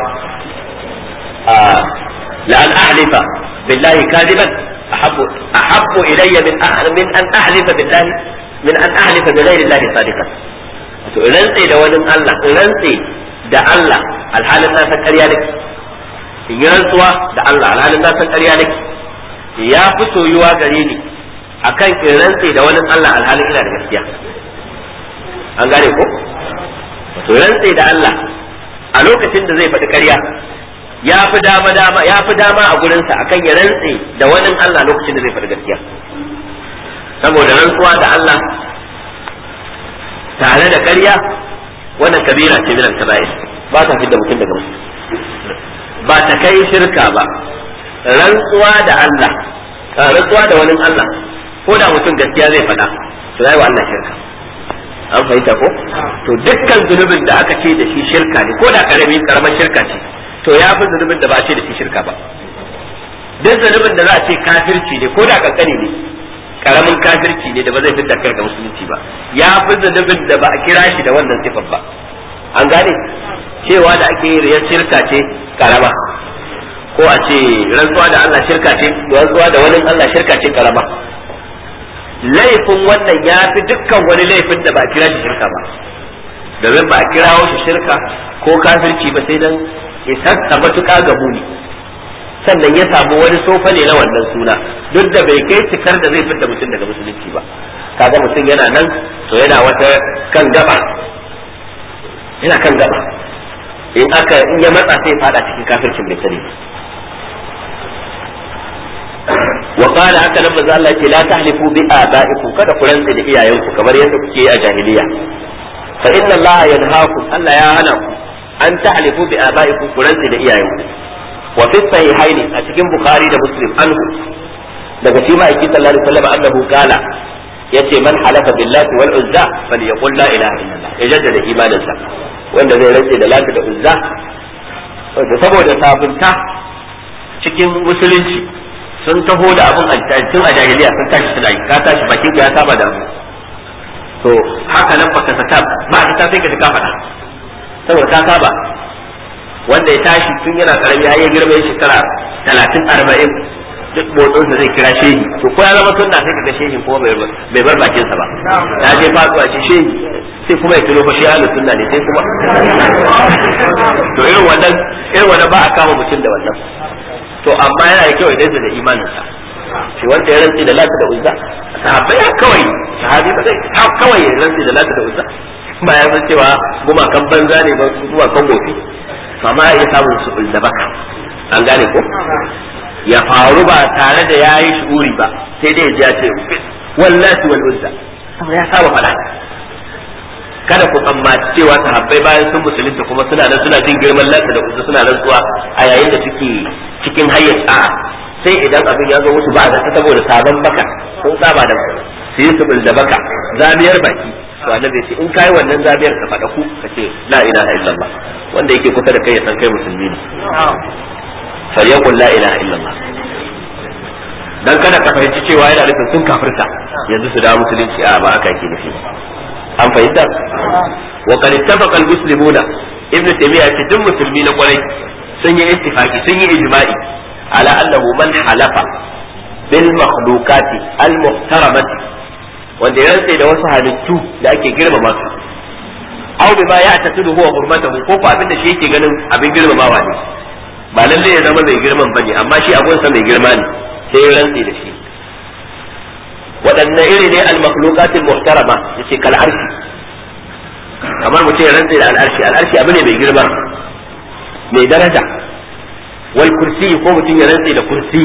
la an ahlifa billahi kadiban ahabbu ahabbu ilayya min min an ahlifa billahi min an ahlifa bi ghairi llahi sadiqan to rantsi da wani Allah rantsi da Allah alhalin na san ƙarya nake in yi rantsuwa da Allah alhalin na san ƙarya nake ya fi soyuwa gare ni akan in rantsi da wani Allah alhalin ina da gaskiya an gane ko to rantse da Allah a lokacin da zai faɗi ƙarya ya fi dama dama ya fi dama a gurinsa akan ya rantse da wani Allah lokacin da zai faɗi gaskiya saboda rantsuwa da Allah tare da ƙarya wannan kabira ce min al-kaba'ir ba ta fidda mutum daga musulunci ba ta kai shirka ba rantsuwa da Allah rantsuwa da wani Allah ko da mutum gaskiya zai faɗa to yayi wa Allah shirka an fahimta ko to dukkan zunubin da aka ce da shi shirka ne ko da karami karamar shirka ce to ya fi zunubin da ba a ce da shi shirka ba duk zunubin da za a ce kafirci ne ko da kankani ne karamin kafirci ne da ba zai fitar kai ga musulunci ba ya fi zunubin da ba a kira shi da wannan sifar ba an gane cewa da ake yi shirka ce karama ko a ce rantsuwa da Allah shirka ce rantsuwa da wani Allah shirka ce karama laifin wannan ya fi dukkan wani laifin da ba a kira shi shirka ba domin ba a kirawo shi shirka ko kafirci ba sai dan isassa matuƙa ga muni sannan ya samu wani sofa ne na wannan suna duk da bai kai cikar da zai fitta mutum daga musulunci ba kaga mutum yana nan to yana wata kan gaba yana kan gaba in aka in ya matsa sai fada cikin kafircin bai sani wa qala haka nan manzo Allah ce la tahlifu bi abaikum kada ku rantsa da iyayenku kamar yadda kuke a jahiliya fa inna Allah yanhaakum Allah ya hana ku an tahlifu bi abaikum ku rantsa da iyayenku wa fi sahihaini a cikin bukhari da muslim anhu daga shi ma aiki sallallahu alaihi wasallam annahu qala yace man halafa billahi wal uzza falyaqul la ilaha illallah ya jaddada imaninsa wanda zai rantse da lati da uzza saboda sabunta cikin musulunci sun taho da abin tun a jahiliya sun tashi suna yi ka tashi bakin ya saba da abu to haka nan baka saka ba ka ta sai ka ka faɗa saboda ka saba wanda ya tashi tun yana karami har ya girma ya shekara talatin arba'in duk motsinsa zai kira shehi to ko ya zama sunna sai kaga shehi kuma bai bar bakinsa ba ya je faduwa ce shehi sai kuma ya tuno fa shi ahlus sunna ne sai kuma to irin wannan irin wannan ba a kama mutum da wannan to amma yana da kyau idan da imaninsa shi wanda ya rantsi da lati da uzza sahabbai ya kawai sahabi ba zai ha kawai ya rantsi da lati da uzza ba ya san cewa gumakan banza ne ba gumakan gofi amma ya samu su da baka an gane ko ya faru ba tare da yayi shuri ba sai dai ya ce wallahi wal uzza ya saba fada kada ku tsammaci cewa sahabbai bayan sun musulunta kuma suna nan suna jin girman lati da uzza suna rantsuwa a yayin da suke cikin hayyar sa'a sai idan abin ya zo musu ba da saboda sabon baka sun saba da su yi su da baka zamiyar baki to annabi ce in kai wannan zamiyar ka faɗa ku ka ce la ilaha illallah wanda yake kusa da kai ya san kai musulmi ne falyaqul la ilaha illallah dan kada ka fahimci cewa yana nufin sun kafirta yanzu su da musulunci a ba haka yake nufi an fahimta wa qad ittafaqa al-muslimuna ibn taymiyyah ce duk musulmi na kwarai sun yi ittifaki sun yi ijma'i ala annahu man halafa bil makhluqati al muhtaramati wanda ya rantse da wasu halittu da ake girmama su aw bima ya tasidu huwa hurmatahu ko ko abin da shi yake ganin abin girmamawa ne ba lalle ya zama mai girman bane amma shi abun sa mai girma ne sai ya rantse da shi waɗanne iri ne al makhluqat al muhtarama yace kal arshi kamar mutum ya rantse da al arshi al arshi abu ne mai girma mai daraja wal kursi ko mutum ya rantse da kursi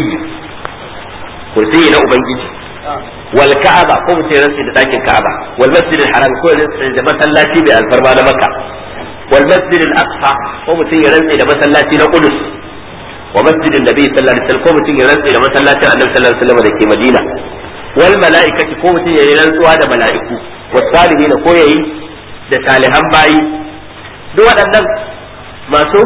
kursi na ubangiji wal ka'aba ko mutum ya rantse da dakin ka'aba wal masjid al haram ko da masallaci bai alfarma na makka wal masjid al aqsa ko mutum ya rantse da masallaci na qudus wa masjid an nabi sallallahu alaihi wasallam ko mutum ya rantse da masallacin annabi sallallahu alaihi wasallam da ke madina wal mala'ikati ko mutum ya yi rantsuwa da mala'iku was salihin ko yayi da salihan bayi duk waɗannan masu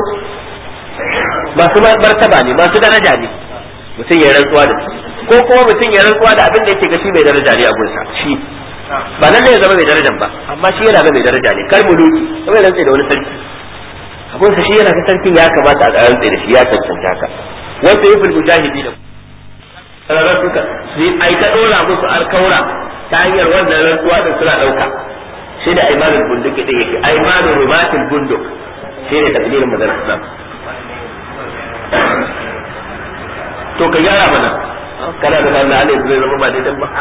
masu martaba ne masu daraja ne mutum ya rantsuwa da su ko kuma mutum ya rantsuwa da abin da yake gashi mai daraja ne a gunsa shi ba nan ne ya zama mai darajan ba amma shi yana ga mai daraja ne kar muluki kuma ya rantsa da wani sarki abunsa shi yana ga sarkin ya kamata a rantsa da shi ya cancanta ka wasu yi fil mujahidi da sararar suka su yi aika dora musu alkaura ta hanyar wannan rantsuwa da suna dauka shi da aimanul bunduk da yake aimanul rumatul bunduk shi ne takdirin maganar islam to ka gyara mana kana da nan ne zai zama ba daidai ba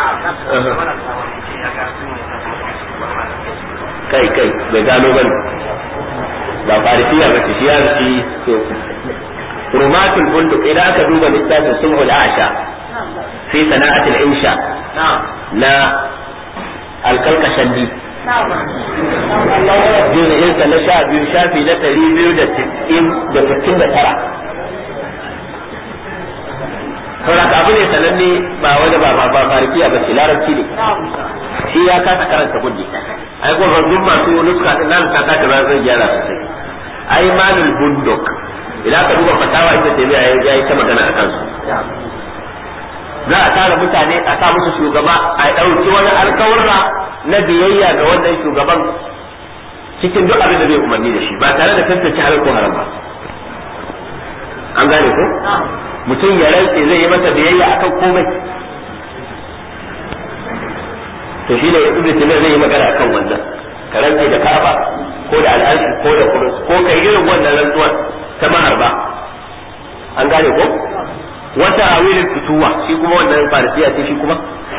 kai kai bai gano bane ba farisiya ba ce shi ya ci to rumatul bunduk idan aka duba littafin sulhul asha fi sana'atul insha na alkalkashandi juz'insa na sha biyu shafi na ɗari biyu da sittin da tara saboda abu ne sananne ba wani ba ba ba farikiya ba ce larabci ne shi ya kasa karanta gudu ai ko duk masu nuska din nan ta kasa ba zai gyara sosai ai malul bunduk idan ka duba fatawa ita ce ya yi ta magana a kansu za a tara mutane a sa musu shugaba a ɗauki wani alkawarra na biyayya ga wannan shugaban cikin duk abin da zai umarni da shi ba tare da tantance halal ko haram ba an gane ko mutum ya rantse zai yi masa biyayya akan komai to shi ne ibnu taymiya zai yi magana akan wannan ka rantse da ka'aba ko da al'arshi ko da kurus ko kai irin wannan rantsuwar ta maharba an gane ko wata awilin fituwa shi kuma wannan farisiya ce shi kuma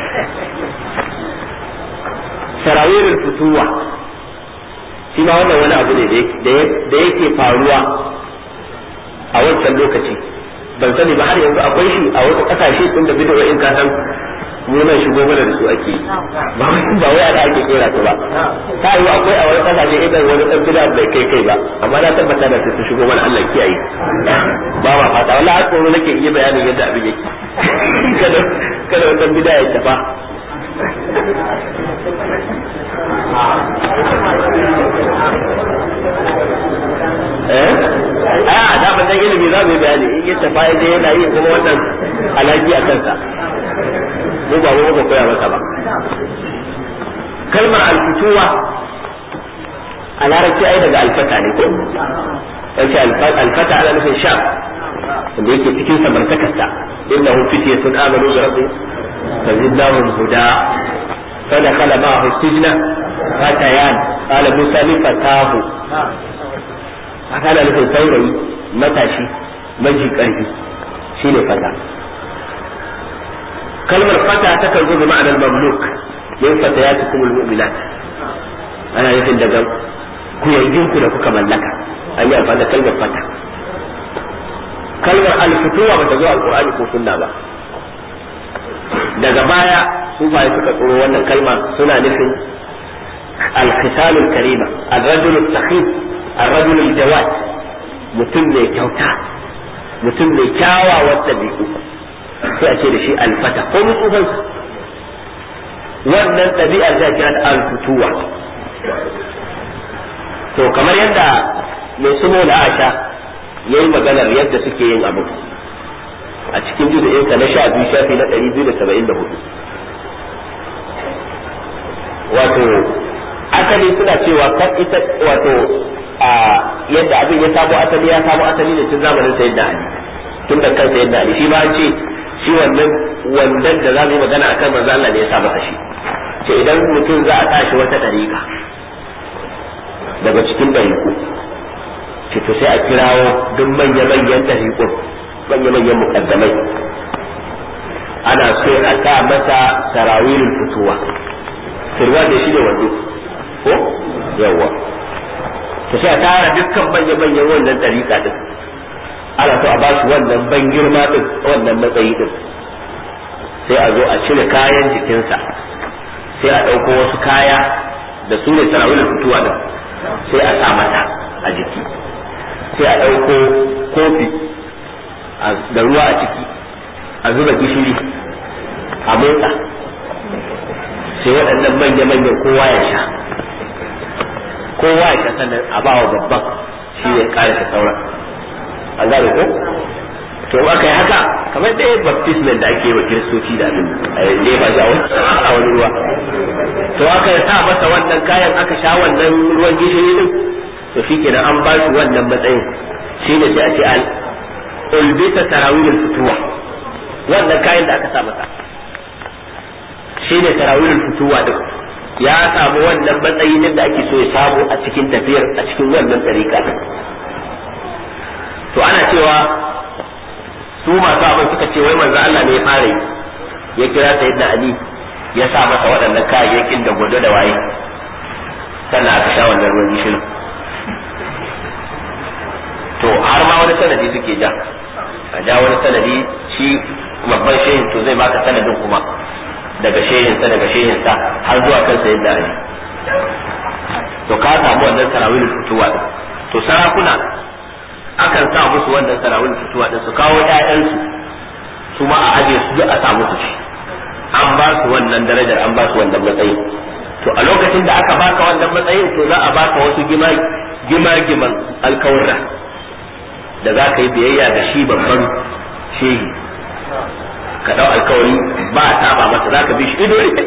sarawirin fituwa shi ma wannan wani abu ne da yake faruwa a wancan lokaci ban sani ba har yanzu akwai shi a wasu kasashe tun da bidiyo in ka san nuna shigo mana da su ake ba ba wai ana ake kera su ba ta yi akwai a wani kasashe idan wani dan bid'a bai kai kai ba amma na tabbata da su shigo mana Allah kiyaye ba ma fata wallahi har tsoro nake iya bayanin yadda abin yake kada kada wani bid'a ya tafa eh a da ban dan ilimi za mu yi bayani in ya tafa ya je yana yi kuma wannan alaki a kansa mu ba mu ba koya masa ba kalmar alfutuwa a larabci ai daga alfata ne ko wace alfata ana nufin sha wanda yake cikin samartakarsa innahu fityatun amanu bi rabbihim fazidnahum huda فدخل معه السجن فتيان قال موسى لفتاه هذا nufin saurayi matashi maji ƙarfi shine fata kalmar fata takan zo bi ma'anar mamluk min fatayatikum almu'minat ana nufin daga kuyayyinku da kuka mallaka an yi amfani da kalmar fata kalmar alfutuwa bata zo alqur'ani ko sunna ba daga baya su ba suka tsoro wannan kalma suna nufin alkhisalul karima الرجل السخيف الرجل الجواد mutum mai kyauta mutum mai kyawawan ɗabi'u sai a ce da shi alfata ko mutsufan wannan ɗabi'ar za a kira da alfutuwa to kamar yadda mai sumo da asha ya yi maganar yadda suke yin abu a cikin juzu'insa na sha biyu shafi na ɗari biyu da saba'in da hudu wato asali suna cewa kan ita wato a yadda abin ya samo asali ya samo asali ne tun zamanin sayyidina ali tun da kan sayyidina ali shi ma an ce shi wannan wandan da za mu yi magana akan manzo Allah ne ya sa masa shi ce idan mutum za a tashi wata dariƙa daga cikin dariƙu ce to sai a kirawo duk manya-manyan dariƙun manya-manyan mukaddamai ana so a sa masa sarawilul fituwa sirwa da shi ne wando ko yawa to sai a tara dukkan manya-manyan wannan dariƙa din ana so a ba su wannan ban girma din wannan matsayi din sai a zo a cire kayan jikinsa sai a ɗauko wasu kaya da su ne sarawilul fituwa din sai a sa mata a jiki sai a ɗauko kofi da ruwa a ciki a zuba gishiri a motsa sai waɗannan manya-manyan kowa ya sha kowa ya sha sannan a ba wa babban shi ya ƙara ta sauran an gane ko to aka yi haka kamar da baptismal da ake yi wa kiristoci da abin a yanzu ba shi a wani ruwa to aka sa masa wannan kayan aka sha wannan ruwan gishiri din to shi kenan an ba shi wannan matsayin shi ne sai a ce al ulbita tarawihul fituwa wannan kayan da aka sa masa shi ne tarawihul fituwa din ya samu wannan matsayi din da ake so ya samu a cikin tafiyar a cikin wannan tsarika to ana cewa su masu abin suka ce wai manzo Allah ne ya fara yi ya kira sayyidina Ali ya sa masa waɗannan kayayyakin da gwado da waye sannan aka sha wannan ruwan gishirin to har ma wani sanadi suke ja a ja wani sanadi shi babban shehin to zai baka sanadin kuma daga shehin sa daga shehin sa har zuwa kan sayyidina Ali to ka samu wannan tarawih fituwa din to sarakuna akan sa musu wannan tarawih fituwa din su kawo ƴaƴansu su ma a aje su duk a samu su ci an ba su wannan darajar an ba su wannan matsayin to a lokacin da aka baka wannan matsayin to za a baka wasu gima-giman alkawarra da za ka yi biyayya da shi babban shehi ka dau alkawari ba a saba masa za ka bi shi ido ne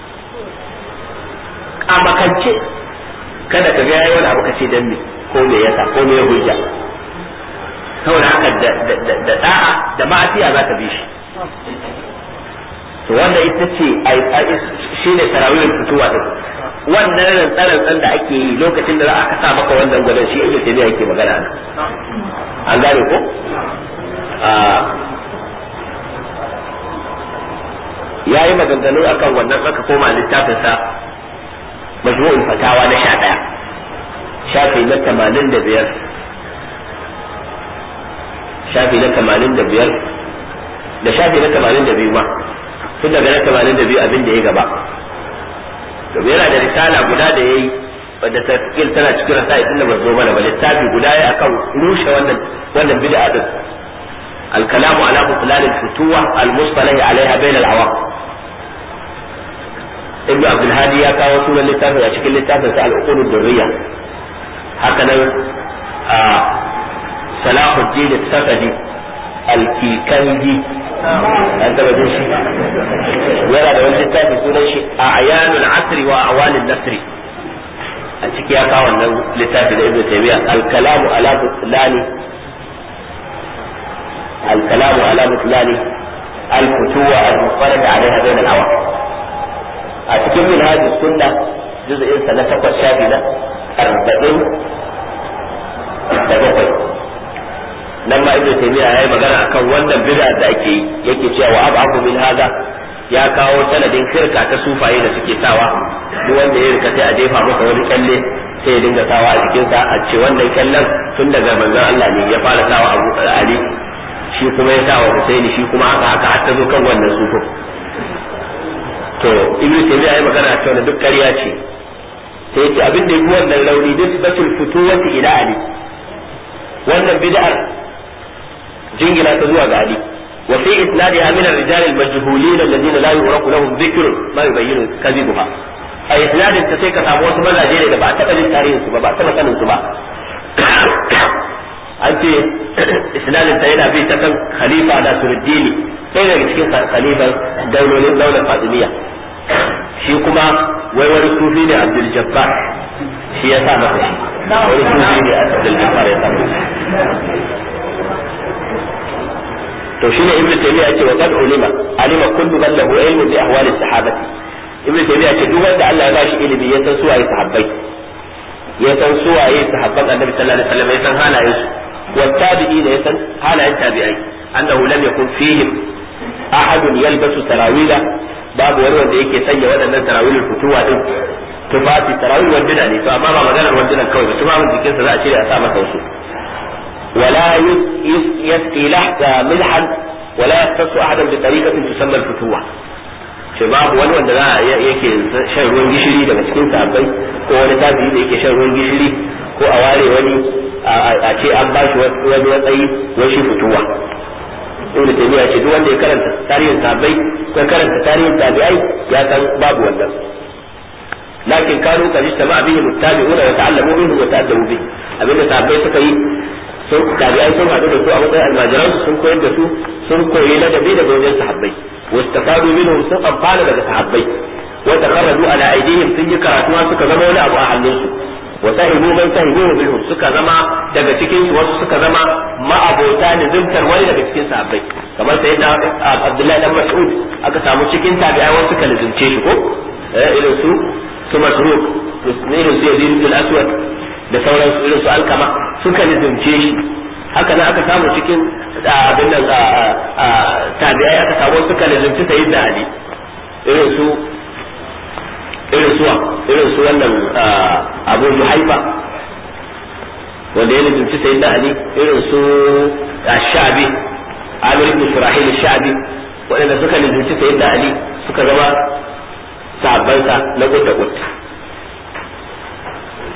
a makance kada ka ga yayi wani abu kace dan me ko me yasa ko me hujja saboda haka da da'a da ma'asiya za ka bi shi to wanda ita ce shi ne tarawih fituwa din wannan rantsaran da ake yi lokacin da aka sa maka wannan gwadon shi ibnu taymiya yake magana nan an gane ko ya yi maganganu akan wannan aka koma littafin sa majmu'ul fatawa na sha ɗaya shafi na tamanin da biyar shafi na tamanin da biyar da shafi na tamanin da biyu ma tun daga na tamanin da biyu abin da ya gaba domin yana da risala guda da ya yi wadda ta kil tana cikin rasa inda ba zo mana ba littafi guda ya akan rushe wannan wannan bid'a din الكلام على بطلان الفتوة المصطلح عليها بين العوام ابن عبد الهادي يا كاو سورة للتافة أشكل للتافة سأل عقول الدرية هكذا آه صلاح الدين السفدي الكيكندي أنت بدون شيء ولا ده wani littafi sunan shi a'yanul asri wa awalin nasri a ciki ya kawo wannan littafi da ibnu taymiya al-kalamu ala butlani al-kalamu ala butlani al-futuwa al-mufarrad alaiha bain al-awam a cikin minhaj sunna juz'in sa na takwas shafi na arba'in da bakwai nan ma ibnu taymiya yayi magana akan wannan bid'a da ake yi yake cewa wa abu min hada ya kawo sanadin shirka ta sufaye da suke sawa duk wanda ya rika sai a jefa masa wani kyalle sai ya dinga sawa a jikin sa a ce wannan kyallen tun daga manzon Allah ne ya fara sawa Abu Ali shi kuma ya sawa Husaini shi kuma haka haka har ta zo kan wannan sufin to ibnu taymiya yayi magana cewa duk ƙarya ce sai ya ce abin da yake wannan rauni nisbatul futuwati ila Ali wannan bid'ar jingina ta zuwa ga Ali وفي إسنادها من الرجال المجهولين الذين لا يعرف لهم ذكر ما يبين كذبها a isnadin ta sai ka samu wasu mazaje ne da ba a taɓa jin tarihin su ba ba a taɓa sanin su ba an ce isnadin ta yana bi ta kan khalifa da surdini sai daga cikin khalifan daulolin daular fatimiyya shi kuma wai wani sufi ne abdul jabbar shi ya sa masa shi wani sufi ne abdul jabbar ya sa masa to shine ibnu taymiya ce wa qad ulima alima kullu man lahu ilmu bi ahwali sahabati ibnu taymiya ce duk wanda Allah ya bashi ilimi ya san suwaye sahabbai ya san suwaye sahabban annabi sallallahu alaihi wasallam ya san halayen su wa tabi'i da ya san halayen tabi'ai annahu lam yakun fihim ahadun yalbasu tarawila babu wani wanda yake sanya waɗannan tarawilul futuwa din tufafi tarawil wanduna ne to amma ba maganar wandunan kawai ba tufafin jikinsa za a cire a sa masa wasu ولا يسقي ملحا ولا يختص احدا بطريقه تسمى الفتوه ce babu wani wanda za a yake shan ruwan gishiri daga cikin sahabbai ko wani tabi'i da yake shan ruwan gishiri ko a ware wani a ce an ba shi wani matsayi wai shi fituwa ibnu taymiya ce duk wanda ya karanta tarihin sahabbai ko karanta tarihin tabi'ai ya san babu wannan lakin kanu kan ijtama bihi muttabi'una wa ta'allamu minhu wa ta'addabu bihi abinda sahabbai suka yi sun tabi'ai sun haɗu da su a matsayin almajiran sun koyar da su sun koyi ladabi daga wajen sahabbai wastafadu minhum sun amfana daga sahabbai wa taqarradu ala aydihim sun yi karatuwa suka zama wani abu a hannunsu wa sahibu man sahibu minhum suka zama daga cikin su wasu suka zama ma'abota nizimtar wani daga cikin sahabbai kamar sayyidina Abdullahi dan Mas'ud aka samu cikin tabi'ai wasu suka nizimce shi ko irin su su Masruq irin su Yazid bin Aswad da sauransu irin su alkama suka nizumce shi haka nan aka samu cikin abin nan tabi'ai aka samu suka nizumci sayyid da ali irin su irin suwa irin su wannan abu haifa wanda ya nizumci sayyid da ali irin su shabi amir ibn shurahil shabi waɗanda suka nizumci sayyid da ali suka zama sahabbansa na gudda gudda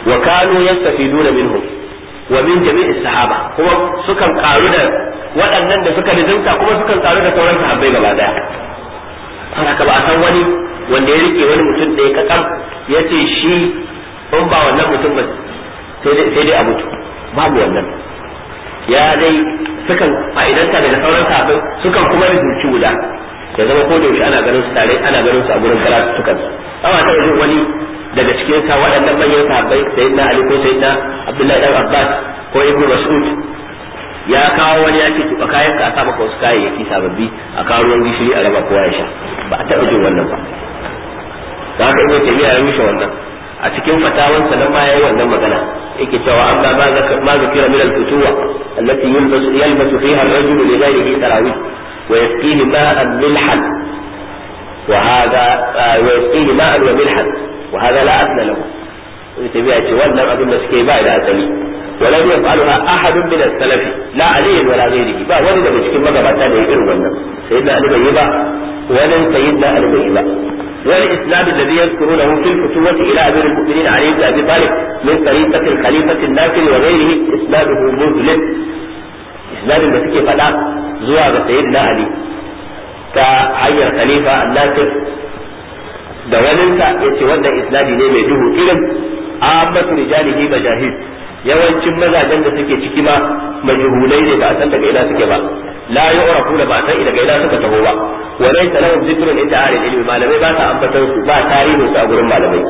wa kanu yastafiduna minhum wa min jami'is sahaba kuma sukan karu da waɗannan da suka rizunta kuma sukan karu da sauran sahabbai gaba daya haka ba a san wani wanda ya rike wani mutum ɗaya kakam ya ce shi in ba wannan mutum ba sai dai a mutu babu wannan ya dai sukan fa'idanta daga sauran sahabbai sukan kuma rubuci guda ya zama ko da yaushe ana ganin su tare ana ganin su a gurin karatu sukan amma ta wajen wani daga cikin sa waɗannan manyan sahabbai sayyidina ali ko sayyidina abdullahi dan abbas ko ibnu mas'ud ya kawo wani ya ce tuba kayan ka a sa maka wasu kayayyaki sababbi a kawo ruwan gishiri a raba kowa ya sha ba a taɓa jin wannan ba da haka ibnu taymiya ya rushe wannan a cikin fatawansa nan ma yayi wannan magana yake cewa amma ma zaka ma zakira min al-futuwa allati yalbasu yalbasu fiha ar-rajul li ghayrihi tarawih wa yasqihi ma'an milhan wa hadha wa yasqihi ma'an wa milhan wa hadha la asla lahu ibnu taymiya ce wannan abin da suke ba da asali ولم يفعلها أحد من السلف لا علي ولا غيره با wani daga cikin magabata da ya irin wannan sayyidina Ali bai yi ba wani sayyidina Ali bai yi ba والإسناد الذي يذكرونه في الفتوة إلى أمير المؤمنين علي بن أبي طالب من طريقة الخليفة الناصر وغيره إسناده مظلم إسناد الذي فلا زوى سيدنا علي كحي الخليفة الناصر da waninsa ya ce wannan isnadi ne mai duhu irin ammatu rijalihi majahid yawancin mazajen da suke ciki ma majhulai ne ba a san daga ina suke ba la yu'rafu da ba a san daga ina suka taho ba wa laysa lahum zikrun inda ahli ilmi malamai ba sa ambatan su ba tarihin su a gurin malamai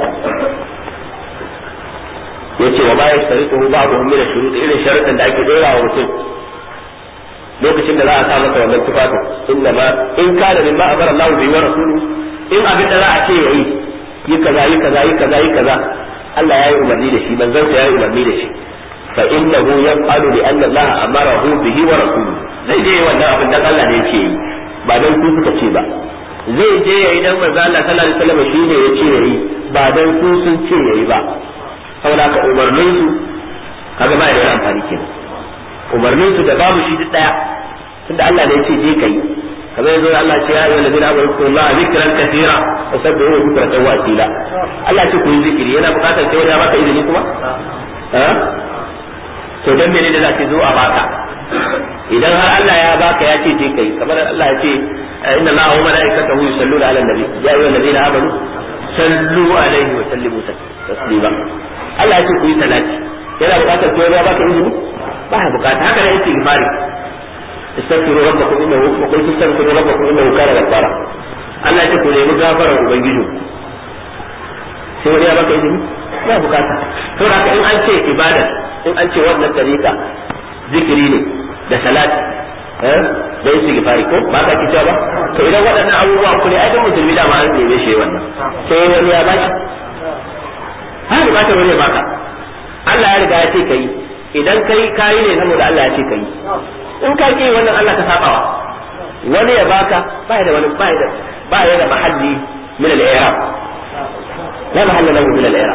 yace wa ma yastaritu ba'dhum min ash-shurut irin sharuɗin da ake dora wa mutum lokacin da za a sa masa wannan tufafin inna ma in kana mimma amara Allah bihi wa rasuluhu in abin da za a ce yayi yi kaza yi kaza yi kaza yi kaza Allah ya yi umarni da shi manzon sa ya yi umarni da shi fa innahu yaf'alu li anna Allah amarahu bihi wa rasuluhu zai je wannan abin dan Allah ne yake yi ba dan ku suka ce ba zai je yayi dan manzo Allah sallallahu alaihi wasallam shine ya ce yayi ba dan ku sun ce yayi ba saboda ka umarnin su kaga ba da amfani kenan umarnin su da babu shi duk daya tunda Allah ne ya ce je kai kamar yanzu Allah ce ya yi wa ladina amanu ku Allah zikran kathira wa sabbihu bukratan wa asila Allah ce ku yi zikiri yana bukatar sai ya baka izini kuma to dan menene da ce zo a baka idan har Allah ya baka ya ce je kai kamar Allah ya ce inna Allah wa malaikatahu yusalluna ala nabi ya ayyuhal ladina amanu sallu alaihi wa sallimu taslima Allah ya ce ku yi salati yana bukatar sai ya baka izini ba ya bukata haka ne istighfari استغفروا ربكم انه وقلت استغفروا ربكم انه كان غفارا Allah ce ku nemi gafarar ubangiji sai wani ya baka izini ba bukata to haka in an ce ibada in an ce wannan tariqa zikiri ne da salati eh da istighfari ko ba ka kice ba to idan waɗannan abubuwa ku ne ai musulmi da ma an neme shi wannan sai wani ya baki har bukatar wani ya baka Allah ya riga ya ce kai idan kai kayi ne saboda Allah ya ce kai in ka ki wannan Allah ka sabawa wani ya baka ba da wani ba da ba ya da mahalli min al-i'rab la mahalla lahu min al-i'rab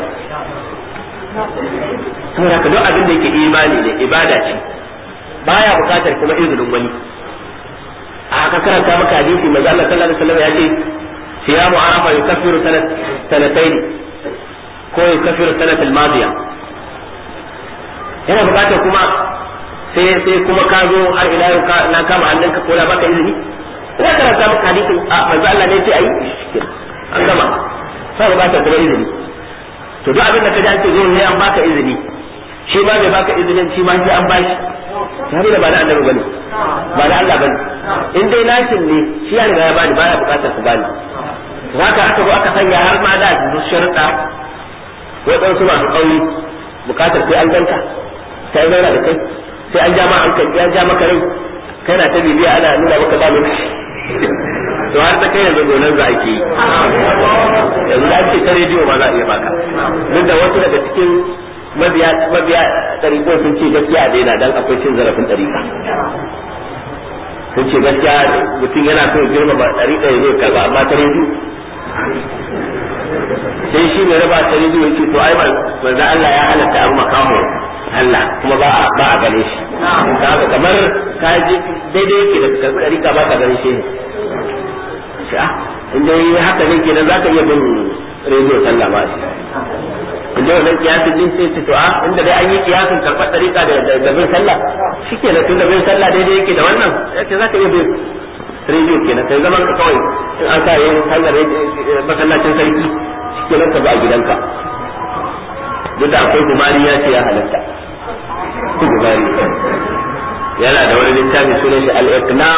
saboda ka duk abin da yake imani ne ibada ce baya bukatar kuma izinin wani a ka karanta maka hadisi manzo Allah sallallahu alaihi wasallam ya ce siyamu arafa yukaffiru sanat sanatayn ko yukaffiru sanat al-madiya yana bukatar kuma sai sai kuma ka zo har ila yau na kama hannunka ko na baka izini ina karanta maka hadisin a manzo Allah ne ce ayi an gama sai ba ta kuma izini to duk abin da ka ji an ce zo ne an baka izini shi ma bai baka izinin shi ma sai an bashi tare da ba na annabi bane ba na Allah bane in dai nashin ne shi ya riga ya bani baya bukatar ku bani haka aka zo aka sanya har ma da su sharuɗa waɗansu masu ƙauri bukatar sai an ganka sai zauna da kai sai an ja ma hankali ya ja maka rai kana ta bibiya ana nuna maka ba lokaci to har ta kai yanzu gonan za ake yi yanzu da ce ta rediyo ma za a iya baka duk da wasu daga cikin mabiya mabiya ɗariƙo sun ce gaskiya a daina dan akwai cin zarafin ɗariƙa sun ce gaskiya mutum yana so ya girmama ɗariƙa ya zo karba amma ta rediyo sai shi mai raba ta rediyo yake to ai manzo Allah ya halatta abu makaho Allah kuma ba a ba a gane shi haka kamar ka ji daidai yake da karbi dariƙa ba ka gane shi ne in dai haka ne kenan za ka iya bin rediyo sallah ba shi inda wannan kiyasin din sai ce to a inda dai an yi kiyasin karɓar ɗariƙa da da bin sallah shike da tunda bin sallah daidai yake da wannan ya ce za ka iya bin rediyo kenan sai zaman ka kawai in an sa yin hanyar masallacin sarki shike nan ka ba a gidanka duk da akwai gumari ya ce ya halatta gumari yana da wani littafi sunan shi al-iqna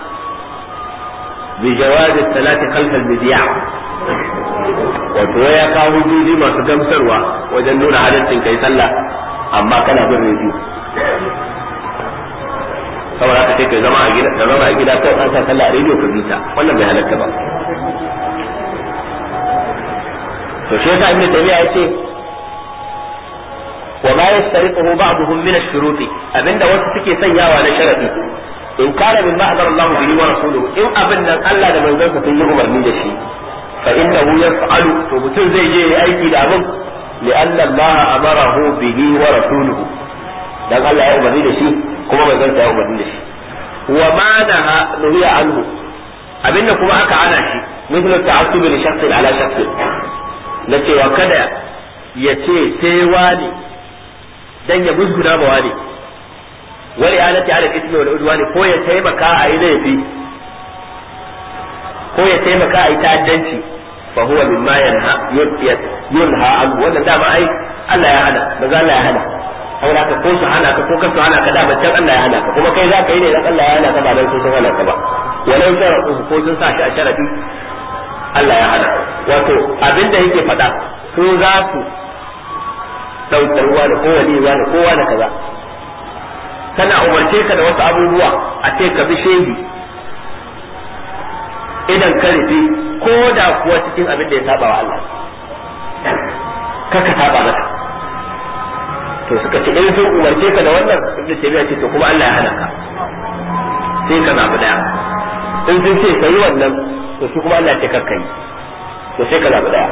bi jawaz salati khalf al-bid'a wato ya kawo hujjoji masu gamsarwa wajen nuna halaccin kai sallah amma kana bin rediyo saboda haka sai kai zama a gida ka zama a gida kai an sa sallah a rediyo ka bita wannan bai halatta ba to shi yasa ibnu taymiya yace wa ma yastariquhu ba'dhum min ash-shurut abinda wasu suke sanyawa na sharadi in kana min ma'dar Allah bihi wa rasuluhu in abin nan Allah da manzon sa sun yi umarni da shi fa innahu yaf'alu to mutum zai je yayi aiki da abin لأن الله أمره به ورسوله dan Allah ya umarni da shi kuma manzon sa ya umarni da shi wa ma naha nuhiya anhu abinda kuma aka hana shi mithlu ta'assubi li shakhsin ala shakhsin na cewa kada ya ce sai wani dan ya musguna ba wani wal i'anati ala ismi wal udwani ko ya taimaka a yi laifi ko ya taimaka a yi ta'addanci fa huwa mimma yanha yunha anhu wannan dama ai Allah ya hana maza Allah ya hana saboda ka ko su hana ka ko ka su hana ka da can Allah ya hana ka kuma kai za ka yi ne dan Allah ya hana ka ba dan sun hana ka ba walau sharaɗu ko sun sa shi a sharadi Allah ya hana wato abinda yake faɗa su za su ɗaukar ruwa da kowane ruwa da kowa da kaza kana umarce ka da wasu abubuwa a ce ka bi shehi idan ka rufe ko da kuwa cikin abin da ya saba wa Allah kaka saba maka to suka ce in sun umarce ka da wannan ibnu taymiya ce to kuma Allah ya hana ka sai ka zabi daya in sun ce kai wannan to shi kuma Allah ya ce kakka yi to sai ka zabi daya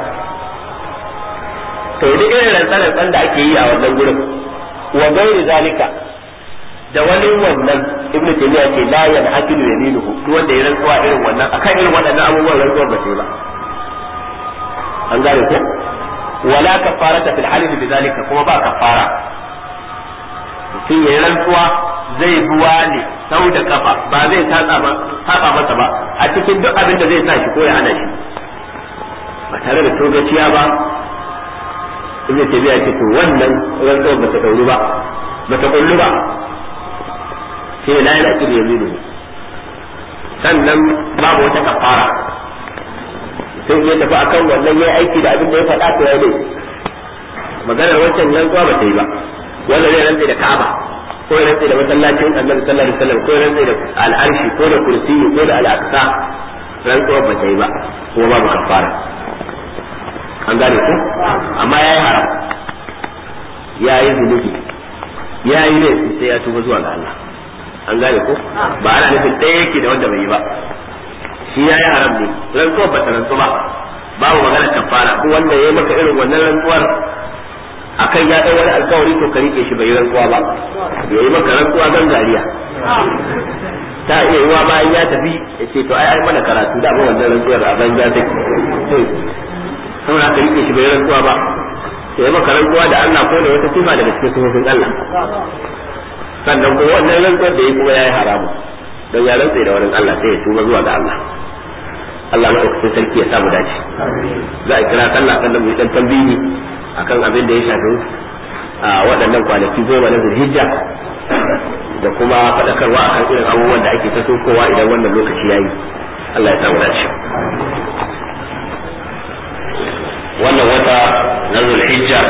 to duk irin rantsan da ake yi a wannan gurin wa gairi zalika da wani wannan ibnu taymiya ce la yan akilu yaminuhu duk wanda ya rantsuwa irin wannan akan irin waɗannan abubuwan rantsuwar ba sai ba an gane ko wala kafarata fil halif bidhalika kuma ba kafara mutum ya rantsuwa zai buwa ne sau da kafa ba zai saba masa ba a cikin duk abin da zai sa shi ko ya hana shi ba tare da togaciya ba ibnu taymiya ce to wannan rantsuwar ba ta dauru ba ba ta kullu ba sai la yana kiri yaminu sannan babu wata kafara sai ya tafi akan wannan yayi aiki da abin da ya faɗa to ya dai maganar wancan nan zuwa ba ta yi ba wanda zai rantsa da Ka'aba ko ya rantsa da masallacin Annabi sallallahu alaihi wasallam ko ya rantsa da al'arshi ko da kursi ko da al'aqsa rantsuwa ba ta yi ba kuma babu kafara an gane ko amma yayi haram yayi zunubi yayi laifi sai ya tuba zuwa ga Allah an gane ko ba ana nufin ɗaya yake da wanda bai yi ba shi ya yi haram ne rantsuwar ba ta rantsu ba babu magana kafara ko wanda ya yi maka irin wannan rantsuwar akan ya ɗau wani alkawari to ka rike shi bai yi rantsuwa ba ya yi maka rantsuwa gangariya ta iya yiwa bayan ya tafi ya ce to ai ai mana karatu da ba wannan rantsuwar a banza take saboda ka rike shi bai yi rantsuwa ba ya yi maka rantsuwa da Allah ko da wata sifa daga cikin sifofin Allah sannan kuma wannan rantsuwar da ya kuma ya yi haramu don ya rantsa da wurin Allah sai ya tuba zuwa ga Allah Allah maɗaukacin sarki ya samu dace za a kira sallah sannan mu yi dan tambihi akan abin da ya shafi a waɗannan kwanaki goma na zulhijja da kuma faɗakarwa akan irin abubuwan da ake ta kowa idan wannan lokaci ya yi Allah ya samu dace wannan wata na zulhijja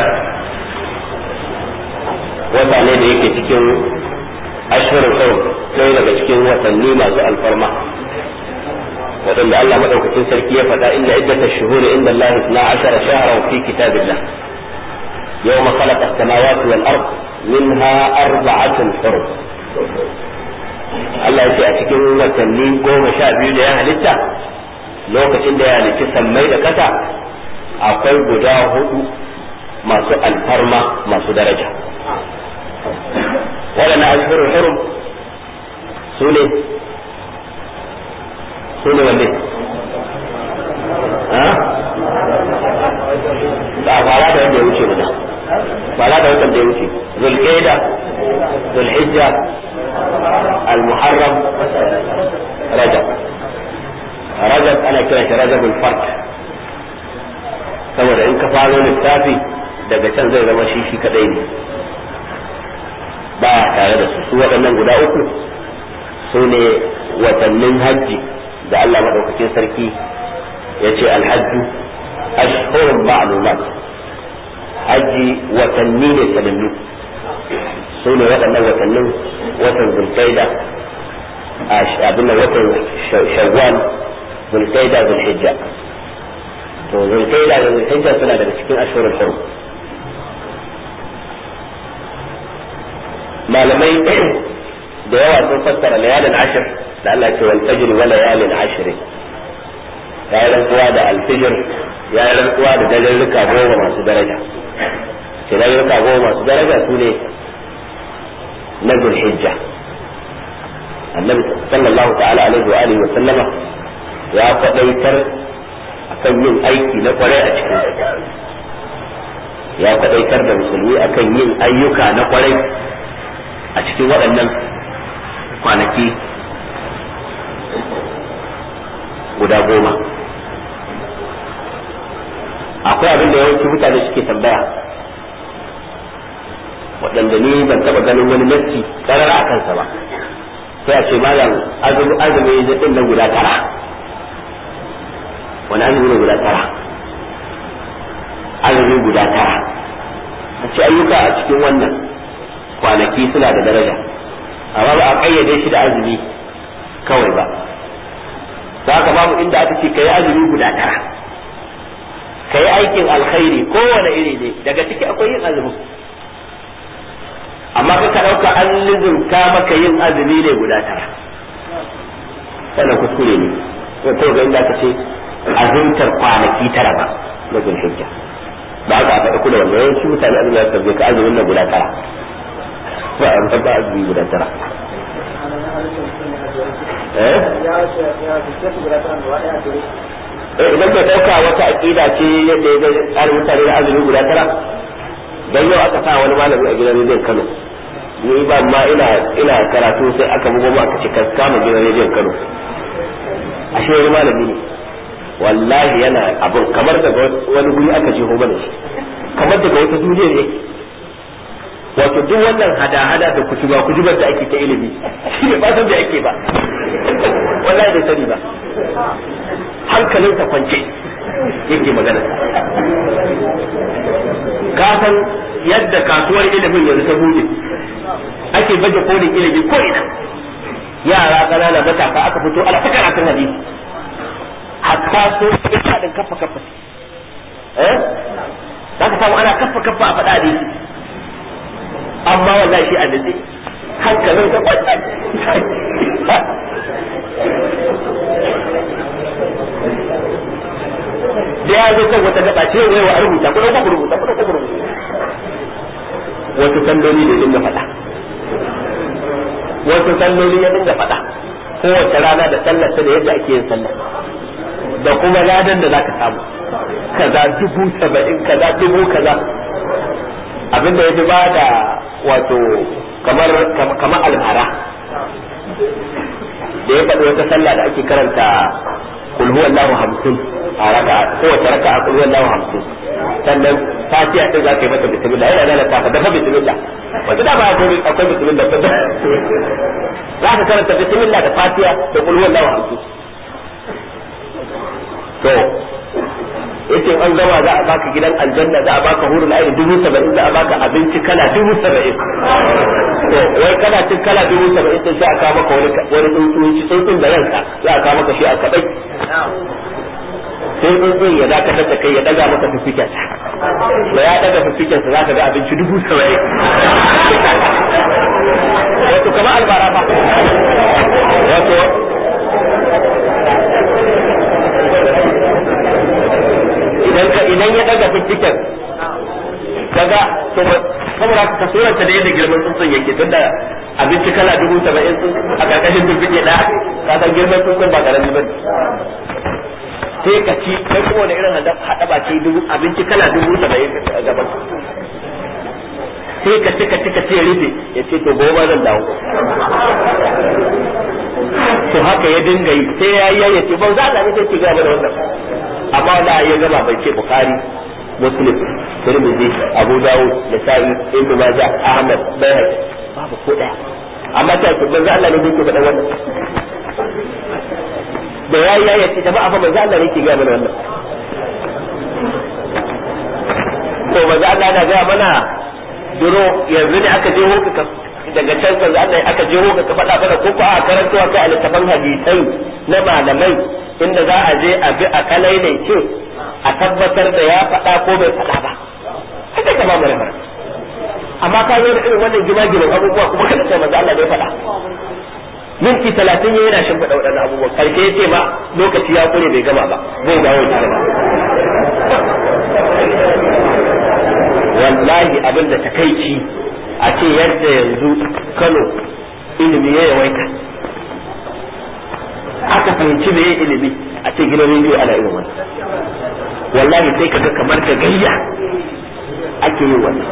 wata ne da yake cikin ashirin sau ɗaya daga cikin watanni masu alfarma waɗanda Allah maɗaukacin sarki ya faɗa inda iddata shuhuri inda Allah na ashara shahara fi kitabillah يوم خلق السماوات والأرض منها أربعة حرم Allah ya ce a cikin watanni goma sha biyu da ya halitta lokacin da ya halitta sammai da kasa akwai guda hudu masu alfarma masu daraja waɗanda ashhurul hurum su ne su ne wanne ha ba fara da wanda ya wuce ba zulhijja al-muharram rajab rajab ana kiran shi rajabul fard saboda in ka faro lissafi daga can zai zama shi shi kadai ne ba tare da su su waɗannan guda uku su ne watannin hajji da Allah maɗaukakin sarki ya ce alhajju ashhurun ma'lumat hajji watanni ne sanannu su ne waɗannan watannin watan zulkaida abin da watan shawwal zulkaida zulhijja to zulkaida da zulhijja suna daga cikin ashhurul hurum malamai da yawa sun fassara layalin ashir da Allah ce wal fajr wa layalin ashir ya yi rantsuwa da alfijir ya yi rantsuwa da dalilika goma masu daraja ce dalilika goma masu daraja su ne na zulhijja annabi sallallahu ta'ala alaihi wa alihi wa sallama ya kwadaitar akan yin aiki na kwarai a cikin ya kwadaitar da musulmi akan yin ayyuka na kwarai a cikin waɗannan kwanaki guda goma akwai abin da yawanci mutane suke tambaya waɗanda ni ban taɓa ganin wani nassi karara a kansa ba sai a ce malam azumi azumi da ɗin nan guda tara wani azumi ne guda tara azumi guda tara a ce ayyuka a cikin wannan kwanaki suna da daraja amma ba a kayyade shi da azumi kawai ba za ka babu inda aka ce ka yi azumi guda tara ka yi aikin alkhairi kowane iri ne daga ciki akwai yin azumi amma ka ɗauka an lizinka maka yin azumi ne guda tara wannan kuskure ne ko ga inda aka ce azumtar kwanaki tara ba na zulhijja ba ka faɗa kula wanda yawanci mutane azumi ya tabbe ka azumin na guda tara ba a ba azumi guda tara eh idan ka dauka wata aqida ce yadda ya ga tsarin mutane da azumi guda tara dan yau aka sa wani malami a gidan rediyon Kano ni ba ma ina ina karatu sai aka bugo mu aka ce ka kama gidan rediyon Kano ashe wani malami ne wallahi yana abun kamar daga wani guri aka je mana shi kamar daga wata duniya ne wato duk wannan hada-hada da kutuba kutubar da ake ta ilimi shi ne ba san da ake ba wallahi bai sani ba hankalinsa kwance yake magana ka san yadda kasuwar ilimin yanzu ta bude ake baje kolin ilimi ko ina yara ƙanana matasa aka fito ana ta karatun hadisi hatta so ina din kafa kafa eh za ka samu ana kafa kafa a faɗa hadisi amma wallahi shi a nitsi hankalin sa kwanta da ya zo kan wata gaba ce wai wa rubuta ko ko rubuta ko ko rubuta wasu salloli da dinga faɗa wasu salloli ya dinga faɗa kowace rana da sallar ta da yadda ake yin sallah da kuma ladan da zaka samu kaza dubu saba'in kaza dubu kaza abinda ya fi ba da wato kamar kamar almara da ya faɗi wata sallah da ake karanta kul huwa Allahu hamsin a raka kowace raka a kul huwa Allahu hamsin sannan fatiha din za ka yi mata bismillah yana da tafa dafa bismillah wata da ba akwai akwai bismillah ba za ka karanta bismillah da fatiha da kul huwa Allahu hamsin to yace an gama za a baka gidan aljanna za a baka hurul aini dubu saba'in za a baka abinci kala dubu saba'in to wai kana cin kala dubu saba'in din sai a kawo maka wani wani tsuntsunci tsuntsun da ranka za a kawo maka shi a kadai sai tsuntsun ya dakatar da kai ya daga maka fifiken da ya daga fifiken sa zaka ga abinci dubu saba'in wato kamar albara ba wato idan ka idan ya daga fifiken kaga to saboda ka suranta da yadda girman tsuntsun yake tunda abinci kala dubu saba'in a karkashin fifike da ka san girman tsuntsun ba karami ba sai ka ci kai kuma wani irin haɗa ba ce dubu abinci kala dubu saba'in a gaban sai ka cika cika ce rufe ya ce to gobe zan dawo to haka ya dinga yi sai ya yi ya ce ba za a ne sai ki gaba da wannan amma wanda ya gaba bai ce bukhari muslim tirmidhi abu dawud nasa'i ibnu majah ahmad bayhaqi babu ko daya amma ta ce manzo Allah ne yake faɗa wannan da yayi ya ce jama'a fa manzo Allah ne yake ga mana wannan to manzo Allah yana ga mana duro yanzu ne aka je hoka daga can kan Allah aka je hoka ka faɗa mana ko ko a karantawa kai a littafin hadisai na malamai inda za a je a bi a kalai ne ce a tabbatar da ya faɗa ko bai faɗa ba haka ka ba mu rafara amma ka zo da irin wannan gima-giman abubuwa kuma kada sai manzo Allah bai faɗa minti talatin ya yana shimfiɗa waɗannan abubuwa karshe ya ce ma lokaci ya kure bai gama ba zai dawo ya ba wallahi abin da takaici a ce yadda yanzu Kano ilimi ya yawaita aka fahimci me ilimi a ce gidan rediyo ana irin wannan wallahi sai kaga kamar da gayya ake yin wannan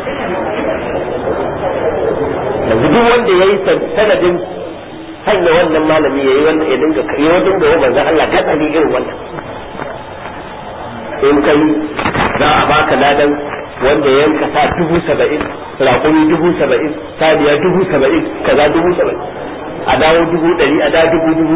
yanzu duk wanda ya yi sanadin sanya wannan malami ya yi wanda ya dinga ya wajen da yawan manzan Allah gatsali irin wannan in kai za a baka ladan wanda ya yanka sa dubu saba'in raƙumi dubu saba'in saniya dubu saba'in kaza dubu saba'in a dawo dubu ɗari a dawo dubu dubu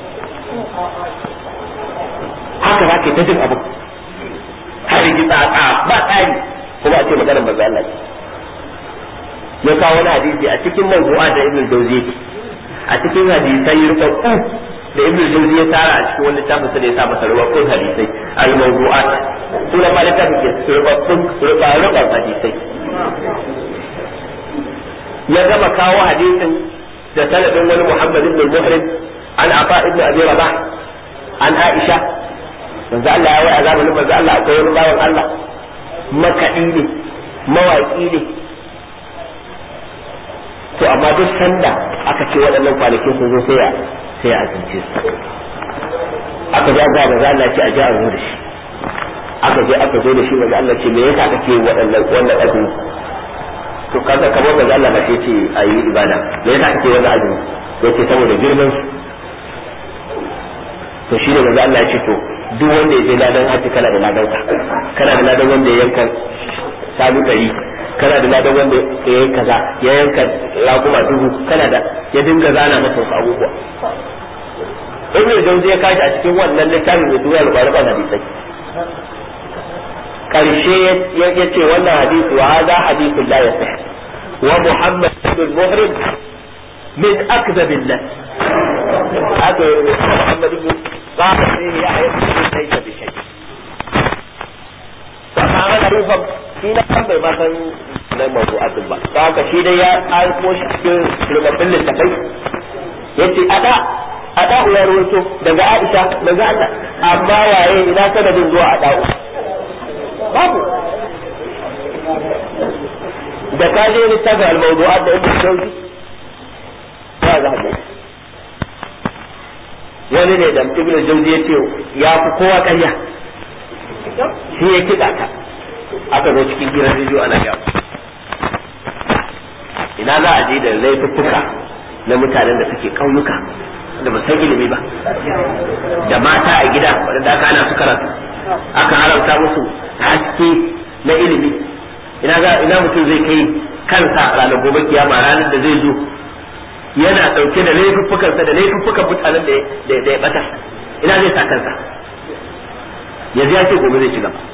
haka za ka yi ta jin abu har yi tsatsa ba tsari kuma a ce maganar manzo Allah ya kawo wani hadisi a cikin mawdu'a da Ibn Jawzi a cikin hadisai rubabbu da Ibn Jawzi ya tara a cikin wani littafin sa da ya sa masa rubabbun hadisai al-mawdu'at sunan ma littafin ke rubabbun rubabbun hadisai ya gama kawo hadisin da sanadin wani Muhammad ibn Muhrim an Afa ibn Abi Rabah an Aisha manzo Allah ya wai a zamanin manzo Allah akwai wani bawan Allah makaɗi ne mawaƙi ne to amma duk sanda aka ce waɗannan kwanakin sun zo sai ya sai ya azumce su aka ja ga manzo Allah ce a ji a zo da shi aka je aka zo da shi manzo Allah ce me yasa kake waɗannan wannan azumi to kaga kamar manzo Allah ba sai ce ayi ibada me yasa kake wannan azumi yace saboda girman su to shi ne manzo Allah ya ce to duk wanda ya je ladan haji kana da ladan ka kana da ladan wanda ya yanka sabu dari kana da ladan wanda ya yi kaza ya yanka raguma dubu kana da ya dinga zana masa wasu abubuwa ibn jawzi ya kashi a cikin wannan littafin mai tuwa al-qur'an hadisai karshe ya ce wannan hadisi wa hadha hadithun la yasih wa muhammad ibn muhrim min akdhabillah haka muhammad ibn قال فيه يحيى ليس بشيء amma ana rufan shi na kan bai masan na mawdu'atin ba ta haka shi dai ya aiko shi cikin rubabbin littafai yace ada ada ya rawaito daga Aisha daga Allah amma waye ina sanadin zuwa ada babu da ka je littafin al-mawdu'at da ibn Jawzi ya za ka wani ne da ibnu jauzi ya ce ya fi kowa ƙarya shi ya kiɗa ta aka zo cikin gidan rediyo ana yawo ina za a je da laifuffuka na mutanen da suke ƙauyuka da ba san ilimi ba da mata a gida waɗanda aka hana su karatu aka haramta musu haske na ilimi ina za ina mutum zai kai kansa ranar gobe kiyama ranar da zai zo yana ɗauke da laifuffukansa da laifuffukan mutanen da ya bata ina zai sa kansa yanzu ya ce gobe zai ci gaba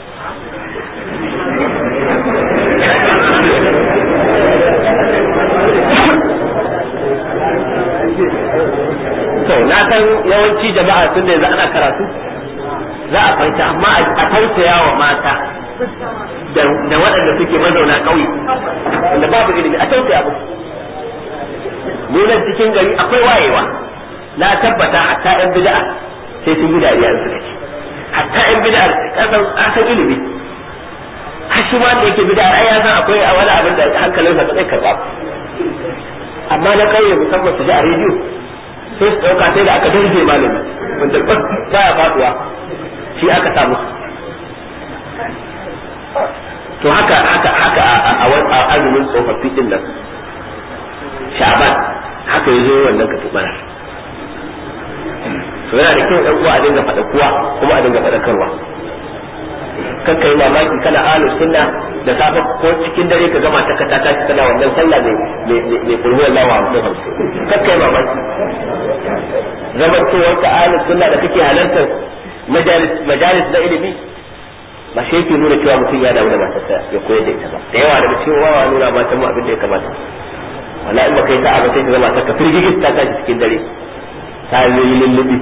to na san yawanci jama'a tun da yanzu ana karatu za a fahimta amma a tausaya wa mata da waɗanda suke mazauna ƙauye wanda babu ilimi a tausaya musu nunan cikin gari akwai wayewa na tabbata hatta yan bid'a sai sun yi dariya suka ce hatta yan bid'a kasan asan ilimi har shi ma da yake bid'a ai ya san akwai wani abin da hankalin sa zai karba amma na kauye musamman su ji a rediyo sai su dauka sai da aka darje malami wanda baya faduwa shi aka samu to haka haka haka a azumin tsofaffi din nan sha'ban haka yazo wannan ka tubara to yana da kyau ɗan uwa a dinga faɗa kuwa kuma a dinga faɗakarwa kakka yi mamaki kana ahlu sunna da safe ko cikin dare ka gama ta kata tashi kana wannan sallah mai mai kulhu Allah wa hamsin hamsin kakka yi mamaki zaman cewar ka ahlu sunna da kake halartar majalis majalis na ilimi ba shi yake nuna cewa mutum ya damu da matarsa ya koyar da ita ba da yawa daga cikin wawa nuna matan mu abin da ya kamata wala in baka yi sa'a ba sai ka zama ta ka firgigis ta tashi cikin dare ta yi lullubi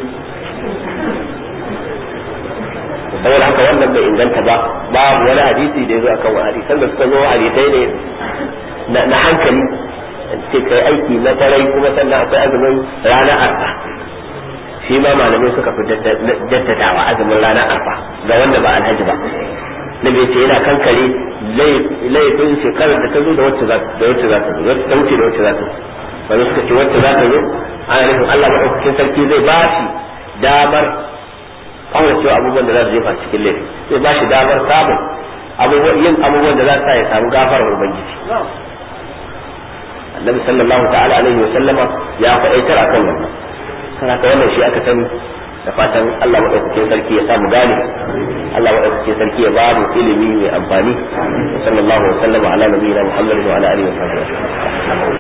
saboda haka wannan bai inganta ba babu wani hadisi da ya zo akan wani hadisan da suka zo hadisai ne na hankali ce kai aiki na tarai kuma sannan akwai azumin ranar arfa shi ma malamai suka fi jaddadawa azumin ranar arfa ga wanda ba alhaji ba na bai ce yana kankare laifin shekarar da ta zo da wacce za ta zo wacce ta wuce da wacce za ta zo wani suka ce wacce za ta zo ana nufin Allah maɗaukakin sarki zai ba shi damar kawai cewa abubuwan da za su jefa cikin laifi zai ba shi damar samun abubuwan yin abubuwan da za su sa ya samu gafarar ubangiji annabi sallallahu ta'ala alaihi wa sallama ya faɗaitar akan wannan kana ka wannan shi aka sani da fatan Allah madaukakin sarki ya samu gane Allah madaukakin sarki ya ba mu ilimi mai amfani sallallahu alaihi wa sallama ala nabiyina muhammadin wa ala alihi wa sahbihi